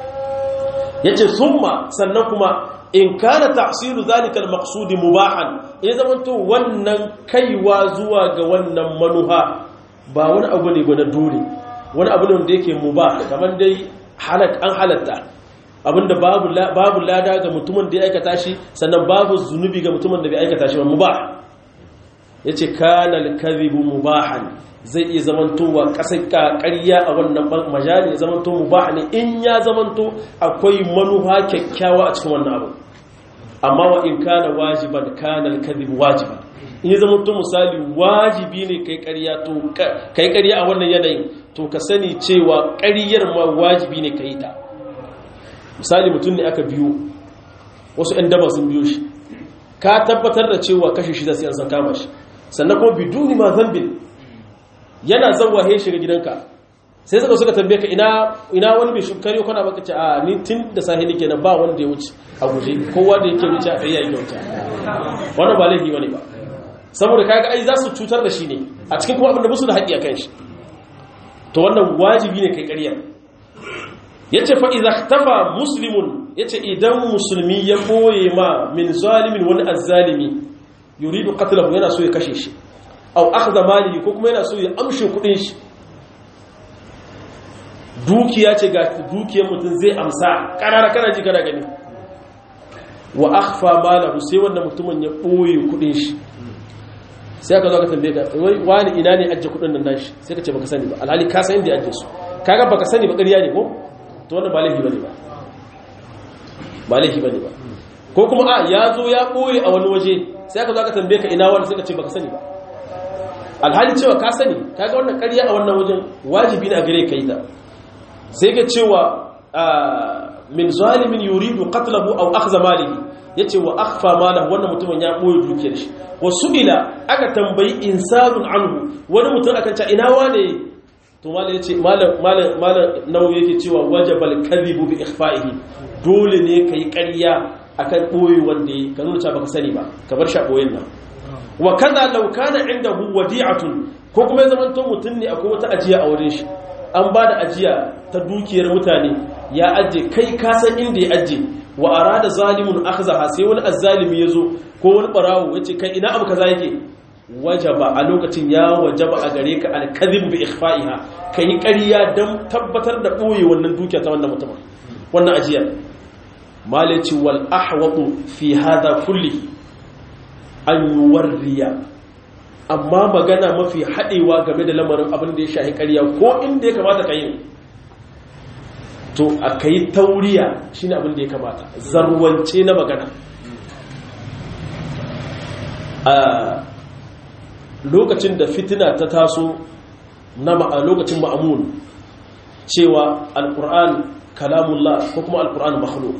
ya ce summa sannan kuma in kana ta'siru zalika al-maqsud mubahan in zaman to wannan kaiwa zuwa ga wannan manuha ba wani abu ne na dole wani abu ne wanda yake mubah kamar dai halak an halatta abinda babu babu lada ga mutumin da ya aikata shi sannan babu zunubi ga mutumin da bai aikata shi ba mubah yace kana al-kadhibu mubahan zai iya zamantowa kasar ƙarya a wannan majali ya zamanto mubah ne in ya zamanto akwai manuha kyakkyawa a cikin wannan abu amma wa in kana wajiban kana al-kadhib wajiban in ya zamanto misali wajibi ne kai ƙarya to kai ƙarya a wannan yanayin to ka sani cewa ƙaryar ma wajibi ne kai ta misali mutum ne aka biyo wasu ɗan daba sun biyo shi ka tabbatar da cewa kashe shi da sai an san kama shi sannan kuma biduni ma zambin yana zauwa he shiga gidanka sai suka suka tambaye ka ina ina wani bai shukari ko kana baka ce a ni tun da sahi nake nan ba wanda ya wuce a guje kowa da yake wuce a tsaye yake wuce wannan ba laifi bane ba saboda kaga ai za su cutar da shi ne a cikin kuma abin da musu da haƙƙi akan shi to wannan wajibi ne kai ƙarya yace fa idza ikhtafa muslimun yace idan musulmi ya boye ma min zalimin wani azzalimi yuridu qatlahu yana so ya kashe shi aw akhdha malihi ko kuma yana so ya amshe kudin shi dukiya ce ga dukiyar mutum zai amsa karara kana ji kana gani wa akhfa malahu sai wanda mutumin ya boye kudin shi sai ka zo ka tambaye ka wani ina ne ajje kudin nan nashi sai ka ce baka sani ba alhali ka san inda ya ajje su kaga baka sani ba ƙarya ne ko to wannan ba laifi bane ba ba laifi bane ba ko kuma a ya zo ya boye a wani waje sai ka zo ka tambaye ka ina wani sai ka ce baka sani ba alhali cewa ka sani kaga wannan ƙarya a wannan wajen wajibi ne a gare ka yi ta sai ka cewa min zalimin yuridu qatlahu aw akhdha malihi yace wa akhfa malahu wannan mutumin ya boye dukiyar shi wa su'ila aka tambayi insanun anhu wani mutum akan ce ina wane to malai yace malam malam malam nawu yake cewa wajabal kadhibu bi ikhfa'ihi dole ne kai ƙarya akan boye wanda yi ka nuna baka sani ba ka bar shi a boyen nan wa kaza law kana indahu wadi'atun ko kuma ya zama to mutun ne akwai wata ajiya a wurin shi an ba da ajiya ta dukiyar mutane ya aje kai ka san inda ya aje wa arada zalimun akhzaha sai wani azzalimi yazo ko wani barawo yace kai ina abu kaza yake wajaba a lokacin ya wajaba a gare ka al-kadhib bi ikhfa'iha kai ƙarya dan tabbatar da boye wannan dukiya ta wannan mutumin wannan ajiyar malaci wal ahwatu fi hadha kulli an yuwarriya amma magana mafi haɗewa game da lamarin abin da ya shahi ƙarya ko inda ya kamata ka yi to a ka yi tauriya shi ne abin da ya kamata zarwance na magana a lokacin da fitina ta taso na lokacin ma'amun cewa alqur'an kalamullah ko kuma alqur'an makhluq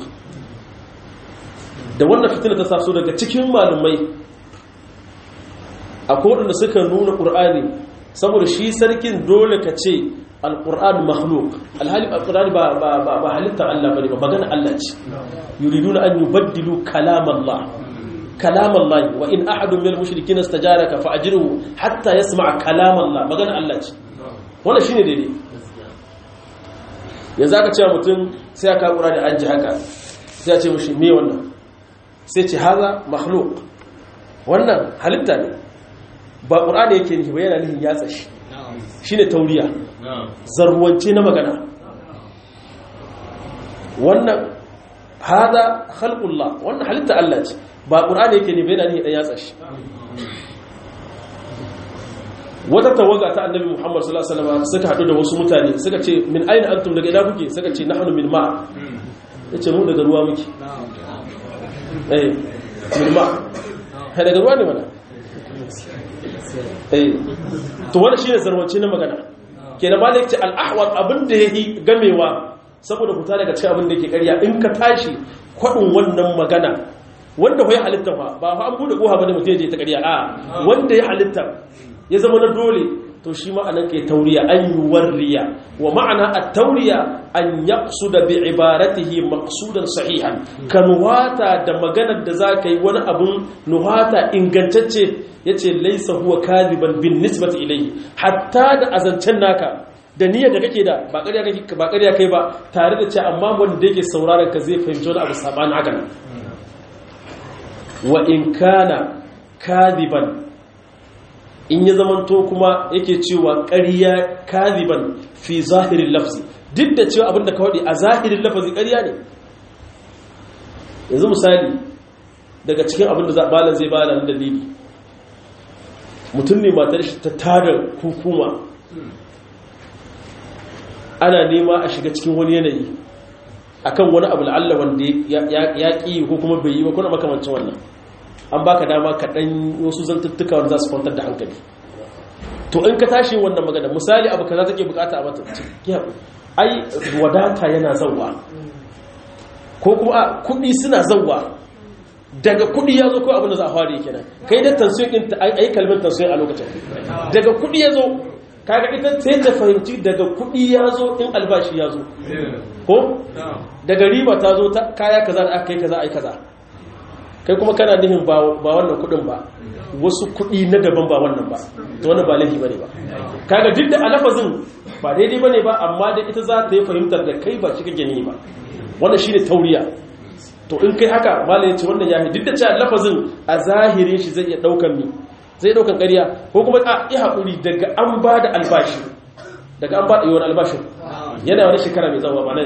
da wannan fitina ta taso daga cikin malumai akwai waɗanda suka nuna ƙur'ani saboda shi sarkin dole ka ce alƙur'an makhluk alhali alƙur'ani ba halittar Allah ba ne ba magana Allah ce yuriduna an yubaddilu kalamallah kalamallah wa in ahadun min al-mushrikin istajaraka fa ajruhu hatta yasma'a kalamallah magana Allah ce wannan shine daidai yanzu aka ce mutum sai aka kura da an ji haka sai ya ce mushi me wannan sai ce haza makhluk wannan halitta ne ba ƙur'ani yake nufi ba yana nufin yatsa shi shi ne tauriya zarwance na magana wannan hada halƙullah wannan halitta Allah ce ba ƙur'ani yake nufi yana nufin ɗan yatsa shi wata tawaga ta annabi muhammad sallallahu alaihi wasallam suka haɗu da wasu mutane suka ce min aina antum daga ina kuke suka ce nahnu min ma yace mu daga ruwa muke eh min ma daga ruwa ne mana to wanda shi ne zarwance na magana ke da malik ce al'ahwar abinda ya yi gamewa saboda fita daga cikin abinda ke karya in ka tashi kwaɗin wannan magana wanda ya halitta ba ba fa an bude koha bane mutum ya je ta karya a wanda ya halitta ya zama na dole to shi ma'anar ke tauriya an yi warriya wa ma'ana a tauriya an yaqsu da bi ibaratihi maqsudan sahihan ka nuhata da maganar da za ka yi wani abun nuhata ingantacce ya ce laisa huwa kadiban bin nisbati ilayhi hatta da azancen naka da niyyar da kake da ba ƙarya kai ba tare da ce amma wanda yake sauraron ka zai fahimci wani abu sabanin haka nan wa in kana kadiban in ya zamanto kuma yake cewa ƙarya kadiban fi zahirin lafzi duk da cewa abin da ka waɗi a zahirin lafazi ƙarya ne yanzu misali daga cikin abin da balan zai bada na dalili mutum ne matar shi ta tada hukuma ana nema a shiga cikin wani yanayi akan wani abu la'alla wanda ya ƙi ko kuma bai yi ba kuna makamancin wannan an baka dama ka ɗan wasu zantuttuka wanda za su kwantar da hankali to in ka tashi wannan magana misali abu kaza take bukata a mata ai wadata yana zauwa ko kuma kuɗi suna zauwa daga kuɗi ya zo ko abin da za a fara yake nan kai da tansiyon ɗin ta ai kalmar tansiyon a lokacin daga kuɗi ya zo kaga ita sai ta fahimci daga kuɗi ya zo in albashi ya zo ko daga riba ta zo ta kaya kaza da aka kai kaza ai kaza kai kuma kana nihin ba wannan kuɗin ba wasu kuɗi na daban ba wannan ba to wannan ba laifi bane ba kaga duk da alafazin ba daidai bane ba amma da ita za ta yi fahimtar da kai ba shi kake ni ba wannan shine tauriya to in kai haka malai ya ce wannan yahi duk da cewa lafazin a zahirin shi zai iya daukan mi zai daukan ƙarya ko kuma a yi haƙuri daga an ba da albashi daga an ba da yawan albashin yana wani shekara mai zama ba nan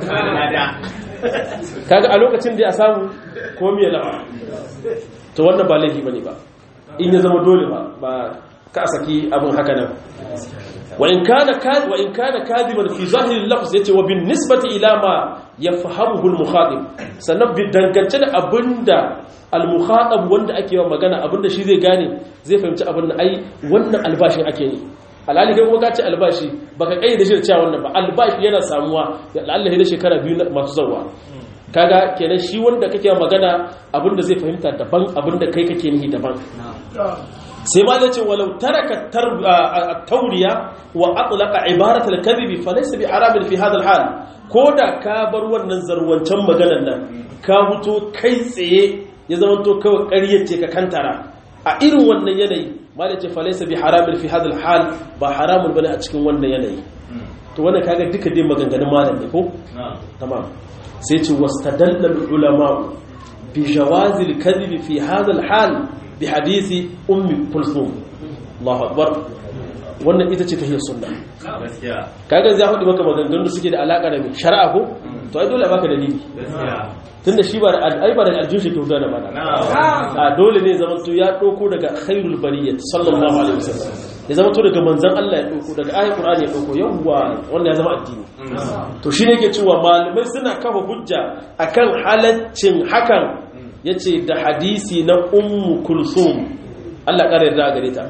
kaga a lokacin da ya samu ko miya lafa to wannan ba laifi bane ba in ya zama dole ba ba ka saki abin haka nan wa in kana kadhi wa in kana kadiban fi zahiri al-lafz yace wa bin nisbati ila ma yafhamuhu al-mukhatib sannan bi dangance da abinda al-mukhatab wanda ake yawan magana abinda shi zai gane zai fahimci abin ai wannan albashin ake yi alhali kai kuma ka ce albashi baka kai da shi da cewa wannan ba albashi yana samuwa da Allah da shekara biyu masu zawa kaga kenan shi wanda kake magana abinda zai fahimta daban abinda kai kake nihi daban sai ma zai ce walau taraka tauriya wa atlaqa ibarat al-kadhib fa laysa bi haramin fi hadha al-hal koda ka bar wannan zarwancan maganar nan ka fito kai tsaye ya zama to kawai ƙaryar ce ka kantara a irin wannan yanayi ma da ce fa laysa bi haramin fi hadha al-hal ba haramun bane a cikin wannan yanayi to wannan kaga duka dai maganganun malam ne ko tamam sai ce wastadalla ulama bi jawazi al-kadhib fi hadha al-hal bi hadisi ummi kulthum Allahu akbar wannan ita ce tahiyar sunna kaga zai hudu maka maganganun da suke da alaka da shari'a ko to ai dole baka dalili tunda shi ba ai ba da aljun shi kyauta da bana a dole ne zaman to ya doko daga khairul bariyyah sallallahu alaihi wasallam ya zama to daga manzon Allah ya doko daga ayatul qur'ani ya doko yawwa wannan ya zama addini to shine yake cewa malamai suna kafa hujja akan halaccin hakan yace da hadisi na ummu kulsum Allah kare da gare ta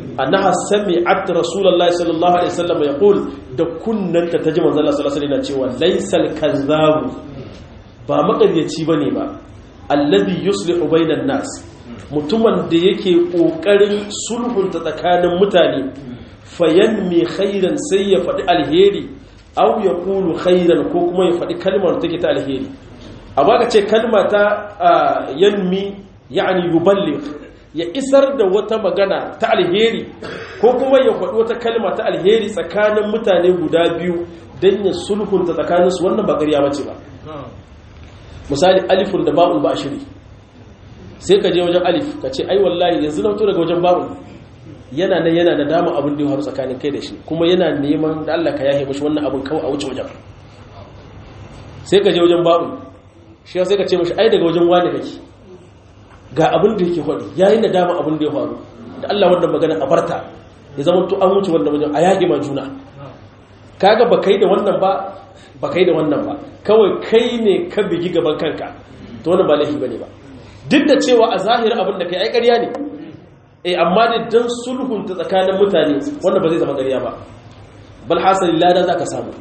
annaha sami'at rasulullahi sallallahu alaihi wasallam yaqul da kunnanta ta ji manzon Allah sallallahu alaihi wasallam cewa laysal kazzabu ba makaryaci bane ba alladhi yuslihu bainan nas mutumin da yake kokarin sulhunta tsakanin mutane fayanmi khairan sai ya faɗi alheri aw yaqulu khairan ko kuma ya faɗi kalmar take ta alheri amma ka ce kalma ta yanmi yani yuballigh ya isar da wata magana ta alheri ko kuma ya faɗi wata kalma ta alheri tsakanin mutane guda biyu don ya sulhunta tsakaninsu wannan ba ƙarya bace ba misali alifun da ba'ul ba shiri sai ka je wajen alif ka ce ai wallahi yanzu na fito daga wajen ba'ul yana nan yana da dama abin da ya faru tsakanin kai da shi kuma yana neman da Allah ka yahe mashi wannan abin kawai a wuce wajen sai ka je wajen ba'ul shi sai ka ce mashi ai daga wajen wani kake ga abin da yake faɗi yayin da dama abin da ya faru da Allah wannan magana a barta ya zama to an wuce wannan wajen a yage ma juna kaga ba kai da wannan ba ba kai da wannan ba kawai kai ne ka bigi gaban kanka to wannan ba laifi bane ba duk da cewa a zahirin abin da kai ai ƙarya ne eh amma da dan sulhun ta tsakanin mutane wannan ba zai zama ƙarya ba bal hasali lada zaka samu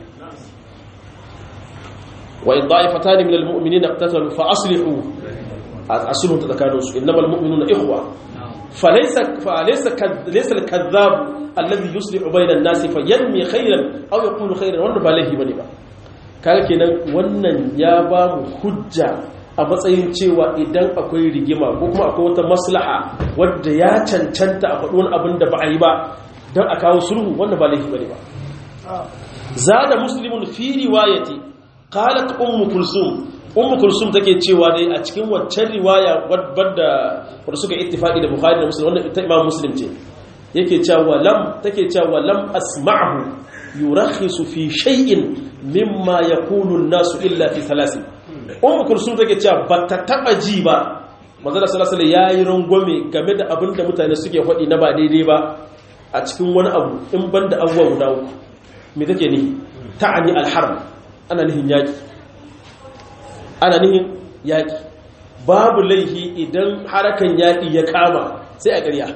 wa in da'ifatan min al-mu'minina iqtatalu fa aslihu asluhu tatakanus innamal mu'minuna ikhwa falaysa falaysa laysa al-kadhab alladhi yuslihu bayna an-nasi fayanmi khayran aw yaqulu khayran wanda ba laifi bane ba kaga kenan wannan ya ba mu hujja a matsayin cewa idan akwai rigima ko kuma akwai wata maslaha wadda ya cancanta a faɗi wani abin da ba a yi ba don a kawo sulhu wanda ba laifi bane ba zada muslimun fi riwayati qalat ummu kulsum ummu kulsum take cewa dai a cikin waccan riwaya wadda wadda suka ittifaqi da bukhari da muslim wannan ita imam muslim ce yake cewa lam take cewa lam asma'hu yurakhisu fi shay'in mimma yaqulu an-nasu illa fi thalathin ummu kulsum take cewa bata taba ji ba manzo sallallahu alaihi yayi rangwame game da abin da mutane suke faɗi na ba daidai ba a cikin wani abu in banda abubuwa guda uku me take ni ta'ani al-harb ana nihin yaki ana nihin yaki babu laihi idan harakan yaki ya kama sai a ƙarya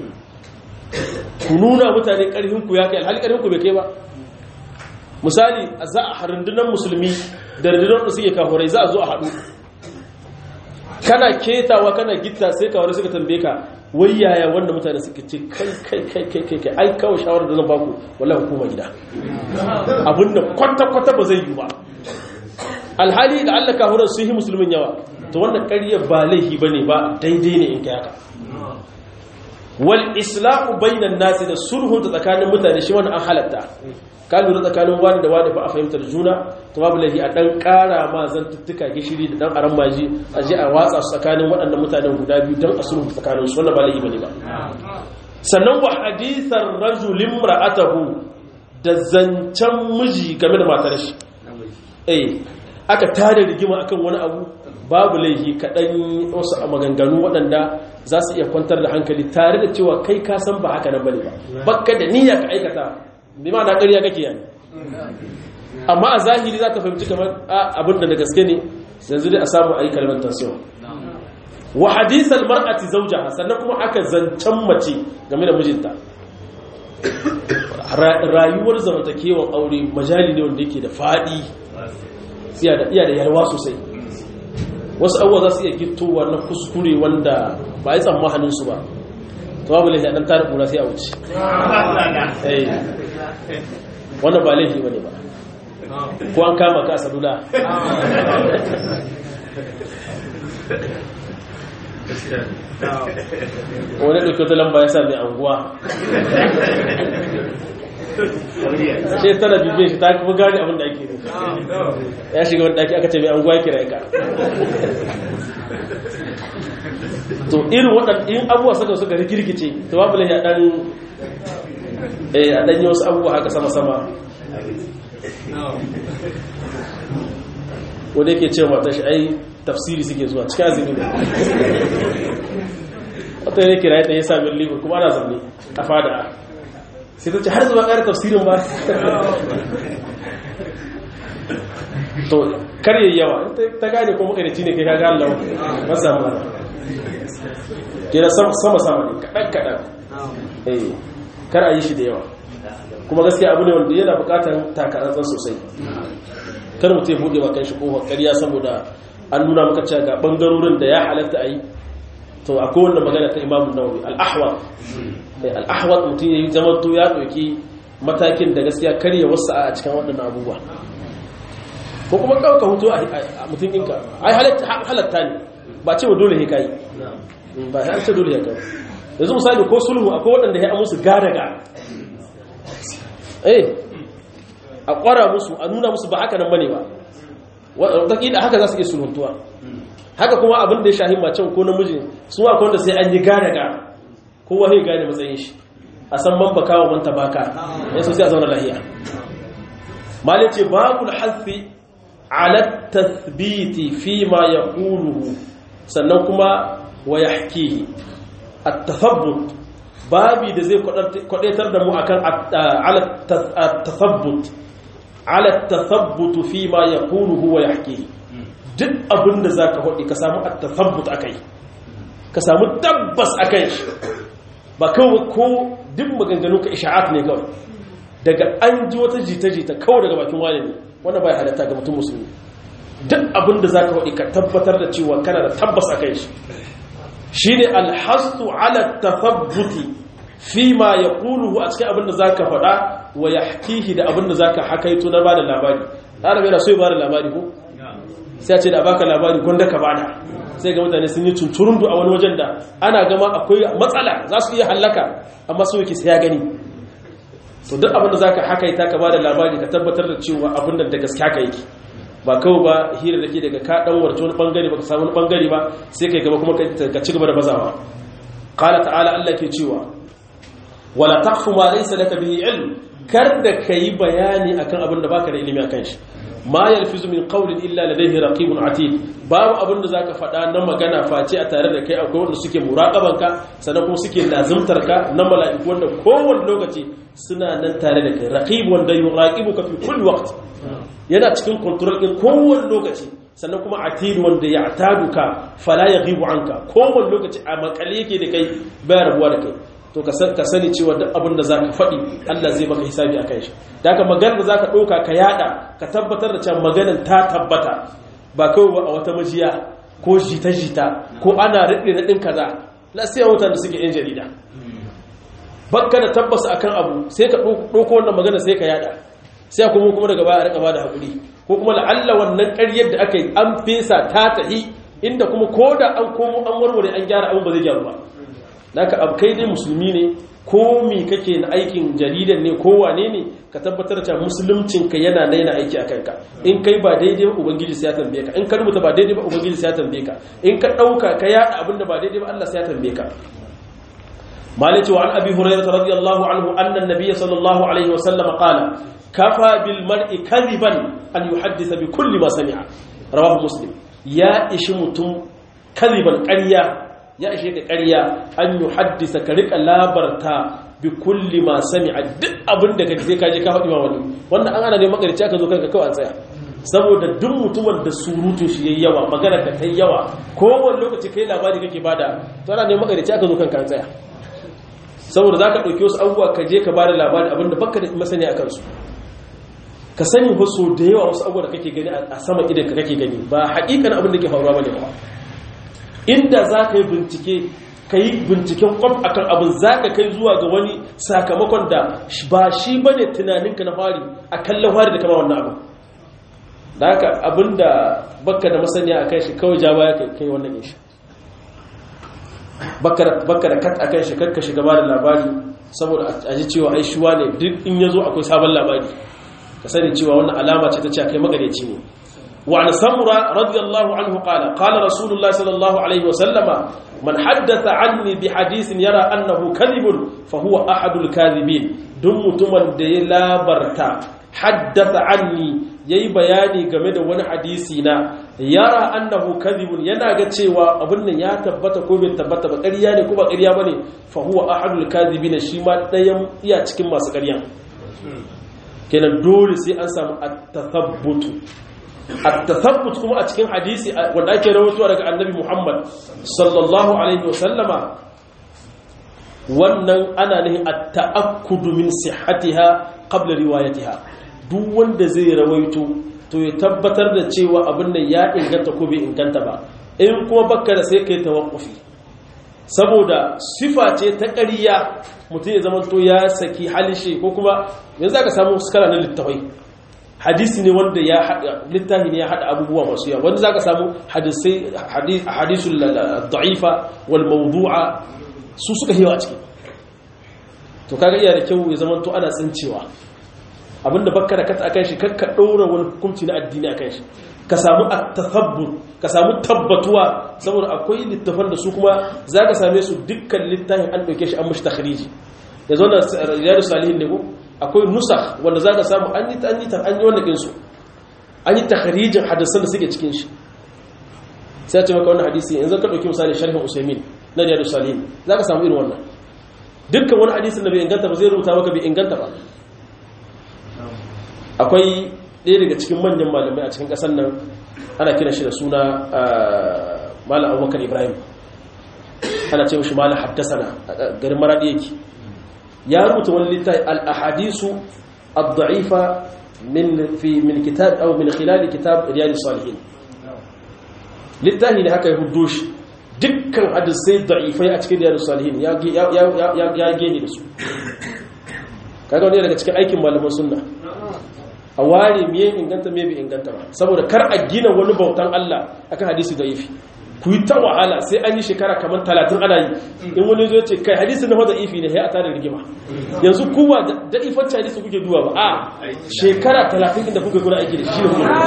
ku nuna mutane ƙarfinku ya kai alhali ƙarfinku bai kai ba misali za a rundunar musulmi da rundunar da suke kafurai za a zo a haɗu kana ketawa kana gitta sai kafurai suka tambaye ka wai yaya wanda mutane suka ce kai kai kai kai kai kai ai kawai shawarar da zan baku wallahi hukuma gida abinda kwata-kwata ba zai yi ba alhali da Allah kafuran sun yi musulmin yawa to wannan ƙarya ba laifi bane ba daidai ne in kai haka wal islahu bainan nasi da sulhun ta tsakanin mutane shi wannan an halatta ka lura tsakanin wani da wani ba a fahimtar juna to babu laifi a dan kara ma zantuttuka gishiri da dan aran maji a je a watsa su tsakanin waɗannan mutanen guda biyu don a sulhu tsakanin su wannan ba laifi bane ba sannan wa hadithar rajul imra'atahu da zancen miji game da matar shi eh aka tada rigima akan wani abu babu laifi kaɗan wasu a maganganu waɗanda za su iya kwantar da hankali tare da cewa kai ka san ba haka nan bane ba bakka da niyya ka aikata bi ma na ƙarya kake yani amma a zahiri za ka fahimci kamar abin da da gaske ne yanzu dai a samu a yi kalmar tansiyon wa hadisal mar'ati zawjaha sannan kuma aka zancen mace game da mijinta rayuwar zamantakewar aure majali ne wanda yake da faɗi iya da yalwa sosai wasu abuwa za su iya gittowa na kuskure wanda ba yi tsammanin su ba ta babu laifi a ɗan tara ƙura sai a wuce wannan ba laifi ba ne ba ko an kama ka a salula wani ɗauki wata lamba ya sa mai anguwa ce tana bibiyan shi ta kuma gani abin da ake nufi ya shiga wani ɗaki aka ce mai anguwa kira ka to irin waɗanda in abubuwa suka suka rikirkice to babu lai a ɗan a ɗan yi wasu abubuwa haka sama-sama wanda yake ce mata shi ai tafsiri suke zuwa cikin azumi ne wata ne kira ya sami libur kuma ana zaune a fada sai ta ce har zuwa ƙara tafsirin ba to karye yawa ta gane ko makarici ne kai kaga Allah masa mana kira sama sama ne kaɗan kaɗan eh kar a yi shi da yawa kuma gaskiya abu ne wanda yana bukatar takarantsar sosai kar mutum ya buɗe bakan shi kofar ƙarya saboda an nuna maka cewa ga bangarorin da ya halatta a yi to akwai wanda magana ta imamun nawawi al-ahwa al-ahwa mutum ya yi zama to ya ɗauki matakin da gaskiya karya wasu a cikin waɗannan abubuwa ko kuma ɗauka hutu a mutum ɗinka ai halatta ne ba ce wa dole ya kayi ba ya ce dole ya kayi yanzu misali ko sulhu akwai waɗanda ya musu gadaga eh a ƙwara musu a nuna musu ba haka nan bane ba wataƙila haka za su iya sulhuntuwa haka kuma abin da ya shahi macen ko namijin su akwai wanda sai an yi gadaga kowa ya gane matsayin shi a san man baka wa man tabaka ya so sai a zauna lahiya malin ce babul hafi ala tathbiti fi ma yaquluhu sannan kuma wa yahkihi at-tathabbut babi da zai kwadaitar da mu akan ala tathabbut ala tathabbut fi ma yaquluhu wa yahkihi duk abinda zaka hodi ka samu at-tathabbut akai ka samu tabbas akai ba kawai ko duk maganganu ka isha'at ne kawai daga an ji wata jita-jita kawai daga bakin wani ne wanda bai halatta ga mutum musulmi duk abin da za ka waɗi ka tabbatar da cewa kana da tabbas a kai shi shi ne alhastu ala tafabbuti fi ma ya ƙuluhu a cikin abin da za ka faɗa wa ya hakihi da abin da za ka hakaito na ba da labari ɗara mai na so ya ba da labari ko sai a ce da baka labari gwanda ka bada sai ga mutane sun yi tunturundu a wani wajen da ana gama akwai matsala za su iya hallaka amma su yake sai ya gani to duk abin da za ka haka ita ka ba da labari ka tabbatar da cewa abin da da gaske haka yake ba kawai ba hira da ke daga ka dan warce wani bangare ba ka samu wani bangare ba sai kai gaba kuma ka ci gaba da bazawa qala ta'ala Allah ke cewa wala taqfu ma laysa laka bihi ilm kar da kai bayani akan abin da baka da ilimi akan shi ma yalfizu min qawlin illa ladayhi raqibun atid babu abin da zaka faɗa na magana face a tare da kai akwai wanda suke muraqaban ka sannan kuma suke lazimtar ka na mala'iku wanda kowanne lokaci suna nan tare da kai raqib wanda yuraqibuka fi kulli waqt yana cikin control din kowanne lokaci sannan kuma atid wanda ya ataduka fala yaghibu anka kowanne lokaci a makale yake da kai baya rabuwa da kai to ka sani cewa duk abin da za ka faɗi Allah zai maka hisabi a kan shi da aka maganar da za ka ɗauka ka yada ka tabbatar da cewa maganar ta tabbata ba kawai ba a wata majiya ko jita-jita ko ana riɗe riɗin kaza na sai wutan da suke yan jarida bakka da tabbasa akan abu sai ka ɗauko wannan magana sai ka yada sai kuma kuma daga baya a rika bada hakuri ko kuma la'alla wannan ƙaryar da aka yi an fesa ta tahi inda kuma ko da an komo an warware an gyara abin ba zai gyaru ba naka abu kai dai musulmi ne ko mi kake na aikin jaridan ne ko wane ne ka tabbatar da musuluncin ka yana da yana aiki a kanka in kai ba daidai ba ubangiji sai ya tambaye ka in ka rubuta ba daidai ba ubangiji sai ya tambaye ka in ka dauka ka yada abinda ba daidai ba Allah sai ya tambaye ka malati wa an abi hurairah radiyallahu anhu anna an-nabiy sallallahu alaihi wa sallam qala kafa bil mar'i kadiban an yuhaddisa bi kulli ma sami'a rawahu muslim ya ishi mutum kadiban ƙarya ya ishe ka ƙarya an yi haddisa ka riƙa labarta bi kulli ma sami a duk abin da ka sai ka je ka faɗi ma wani wannan an ana ne makarici aka zo kanka kawai an tsaya saboda duk mutumin da surutun shi yayi yawa magana ka tai yawa kowane lokaci kai labari kake bada to ana ne makarici aka zo kanka an tsaya saboda zaka dauki wasu abubuwa ka je ka bada labari abinda baka da masani a kansu ka sani wasu da yawa wasu abubuwa da kake gani a sama idan ka kake gani ba haƙiƙan abin da ke faruwa bane ba inda za ka yi bincike ka yi binciken kwam a kan abin za ka kai zuwa ga wani sakamakon da ba shi ba ne tunaninka na fari a kallon fari da kama wannan abin da haka abin da baka da masaniya a kan shi kawai ja baya kai wannan yin shi baka da kat a kan shi kakka shiga ba da labari saboda a ji cewa ai shuwa ne duk in ya zo akwai sabon labari ka sani cewa wannan alama ce ta ce kai magareci ne وعن سمرة رضي الله عنه قال قال رسول الله صلى الله عليه وسلم من حدث عني بحديث يرى أنه كذب فهو أحد الكاذبين دم تمن دي لا برتا حدث عني yayi bayani game da wani hadisi na yara annahu kadhibun yana ga cewa abin nan ya tabbata ko bai tabbata ba ƙarya ne ko ba ƙarya bane fa huwa ahadul kadhibin shi ma dayan iya cikin masu ƙarya kenan dole sai an samu at-tathabbutu التثبت kuma a cikin hadisi wanda ake rawaitowa daga annabi Muhammad sallallahu alaihi wasallama wannan ana nihin at-ta'akkudu min sihhatiha qabla riwayatiha duk wanda zai rawaito to ya tabbatar da cewa abin nan ya inganta ko bai inganta ba in kuma bakka da sai kai tawakkufi saboda sifa ce ta ƙarya mutum ya zama to ya saki halishe ko kuma yanzu aka samu skala na littafai hadisi ne wanda ya hada littafi ne ya hada abubuwa masu yawa wanda zaka samu hadisai hadisul da'ifa wal mawdu'a su suka hewa a ciki to kaga iya da kyau ya zama to ana tsincewa abinda bakka da kata akan shi kakka ɗora wani hukunci na addini akan shi ka samu at-tathabbut ka samu tabbatuwa saboda akwai littafan da su kuma zaka same su dukkan littafin an dauke shi an mishi takhriji yanzu wannan riyadus salihin ne ko akwai nusakh wanda zaka samu an yi an yi an yi wannan din su an yi takhrijin hadisan da suke cikin shi sai ce maka wannan hadisi yanzu ka dauki misali sharhin usaymin na riyadus salihin zaka samu irin wannan dukkan wani hadisin da bai inganta ba zai rubuta maka bai inganta ba akwai ɗaya daga cikin manyan malamai a cikin ƙasar nan ana kira shi da suna malam abubakar ibrahim ana ce mashi malam haddasana a garin maraɗi yake ya rubuta wani littafi al-ahadisu ad-da'ifa min fi min kitab aw min khilal kitab riyad salihin littafi ne haka ya huddo shi dukkan hadisai da'ifai a cikin riyad salihin ya ya ya gene da su kaga wani daga cikin aikin malaman sunna a ware miye inganta me bai inganta ba saboda kar a gina wani bautan Allah akan hadisi da'ifi ku yi ta wahala sai an yi shekara kamar talatin ana yi in wani zo ce kai hadisi na wadda ifi ne ya a tare rigima yanzu kuwa da ifanci hadisi kuke duwa ba a shekara talatin inda kuke kuna aiki da shi ne kuma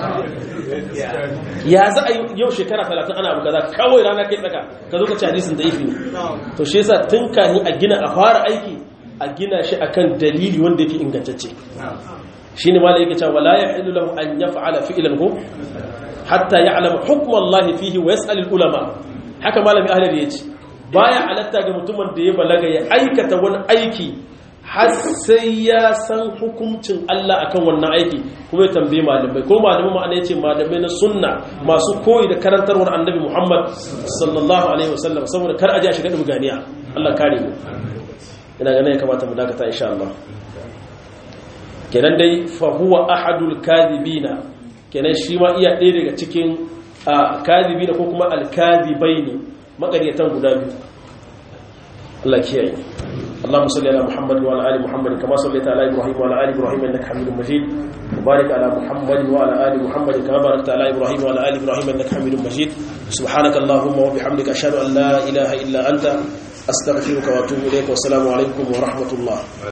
ya za a yau shekara talatin ana abu kaza kawai rana kai tsaka ka zo ka ci hadisin da ifi ne to shi yasa tun kafin a gina a fara aiki a gina shi akan dalili wanda yake ingantacce shine malai yake cewa la yahillu lahu an yaf'ala fi'lan hu hatta ya'lama hukm Allah fihi wa yas'al ulama haka malami ahli yace baya halatta ga mutumin da ya balaga ya aikata wani aiki har sai ya san hukuncin Allah akan wannan aiki kuma ya tambaye malamai ko malamai ma'ana yace malamai na sunna masu koyi da karantarwar annabi Muhammad sallallahu alaihi wasallam saboda kar a ji a shiga duganiya Allah kare mu ina ganin ya kamata mu dakata insha Allah kenan dai fa huwa ahadul kadhibina kenan shi ma iya ɗaya daga cikin kadhibina ko kuma al-kadhibaini maƙaryatan guda biyu Allah kiyaye اللهم صل على محمد وعلى ال محمد كما صليت على ابراهيم وعلى ال ابراهيم انك حميد مجيد وبارك على محمد وعلى ال محمد كما باركت على ابراهيم وعلى ال ابراهيم انك حميد مجيد سبحانك اللهم وبحمدك اشهد ان لا اله الا انت استغفرك واتوب اليك والسلام عليكم ورحمه الله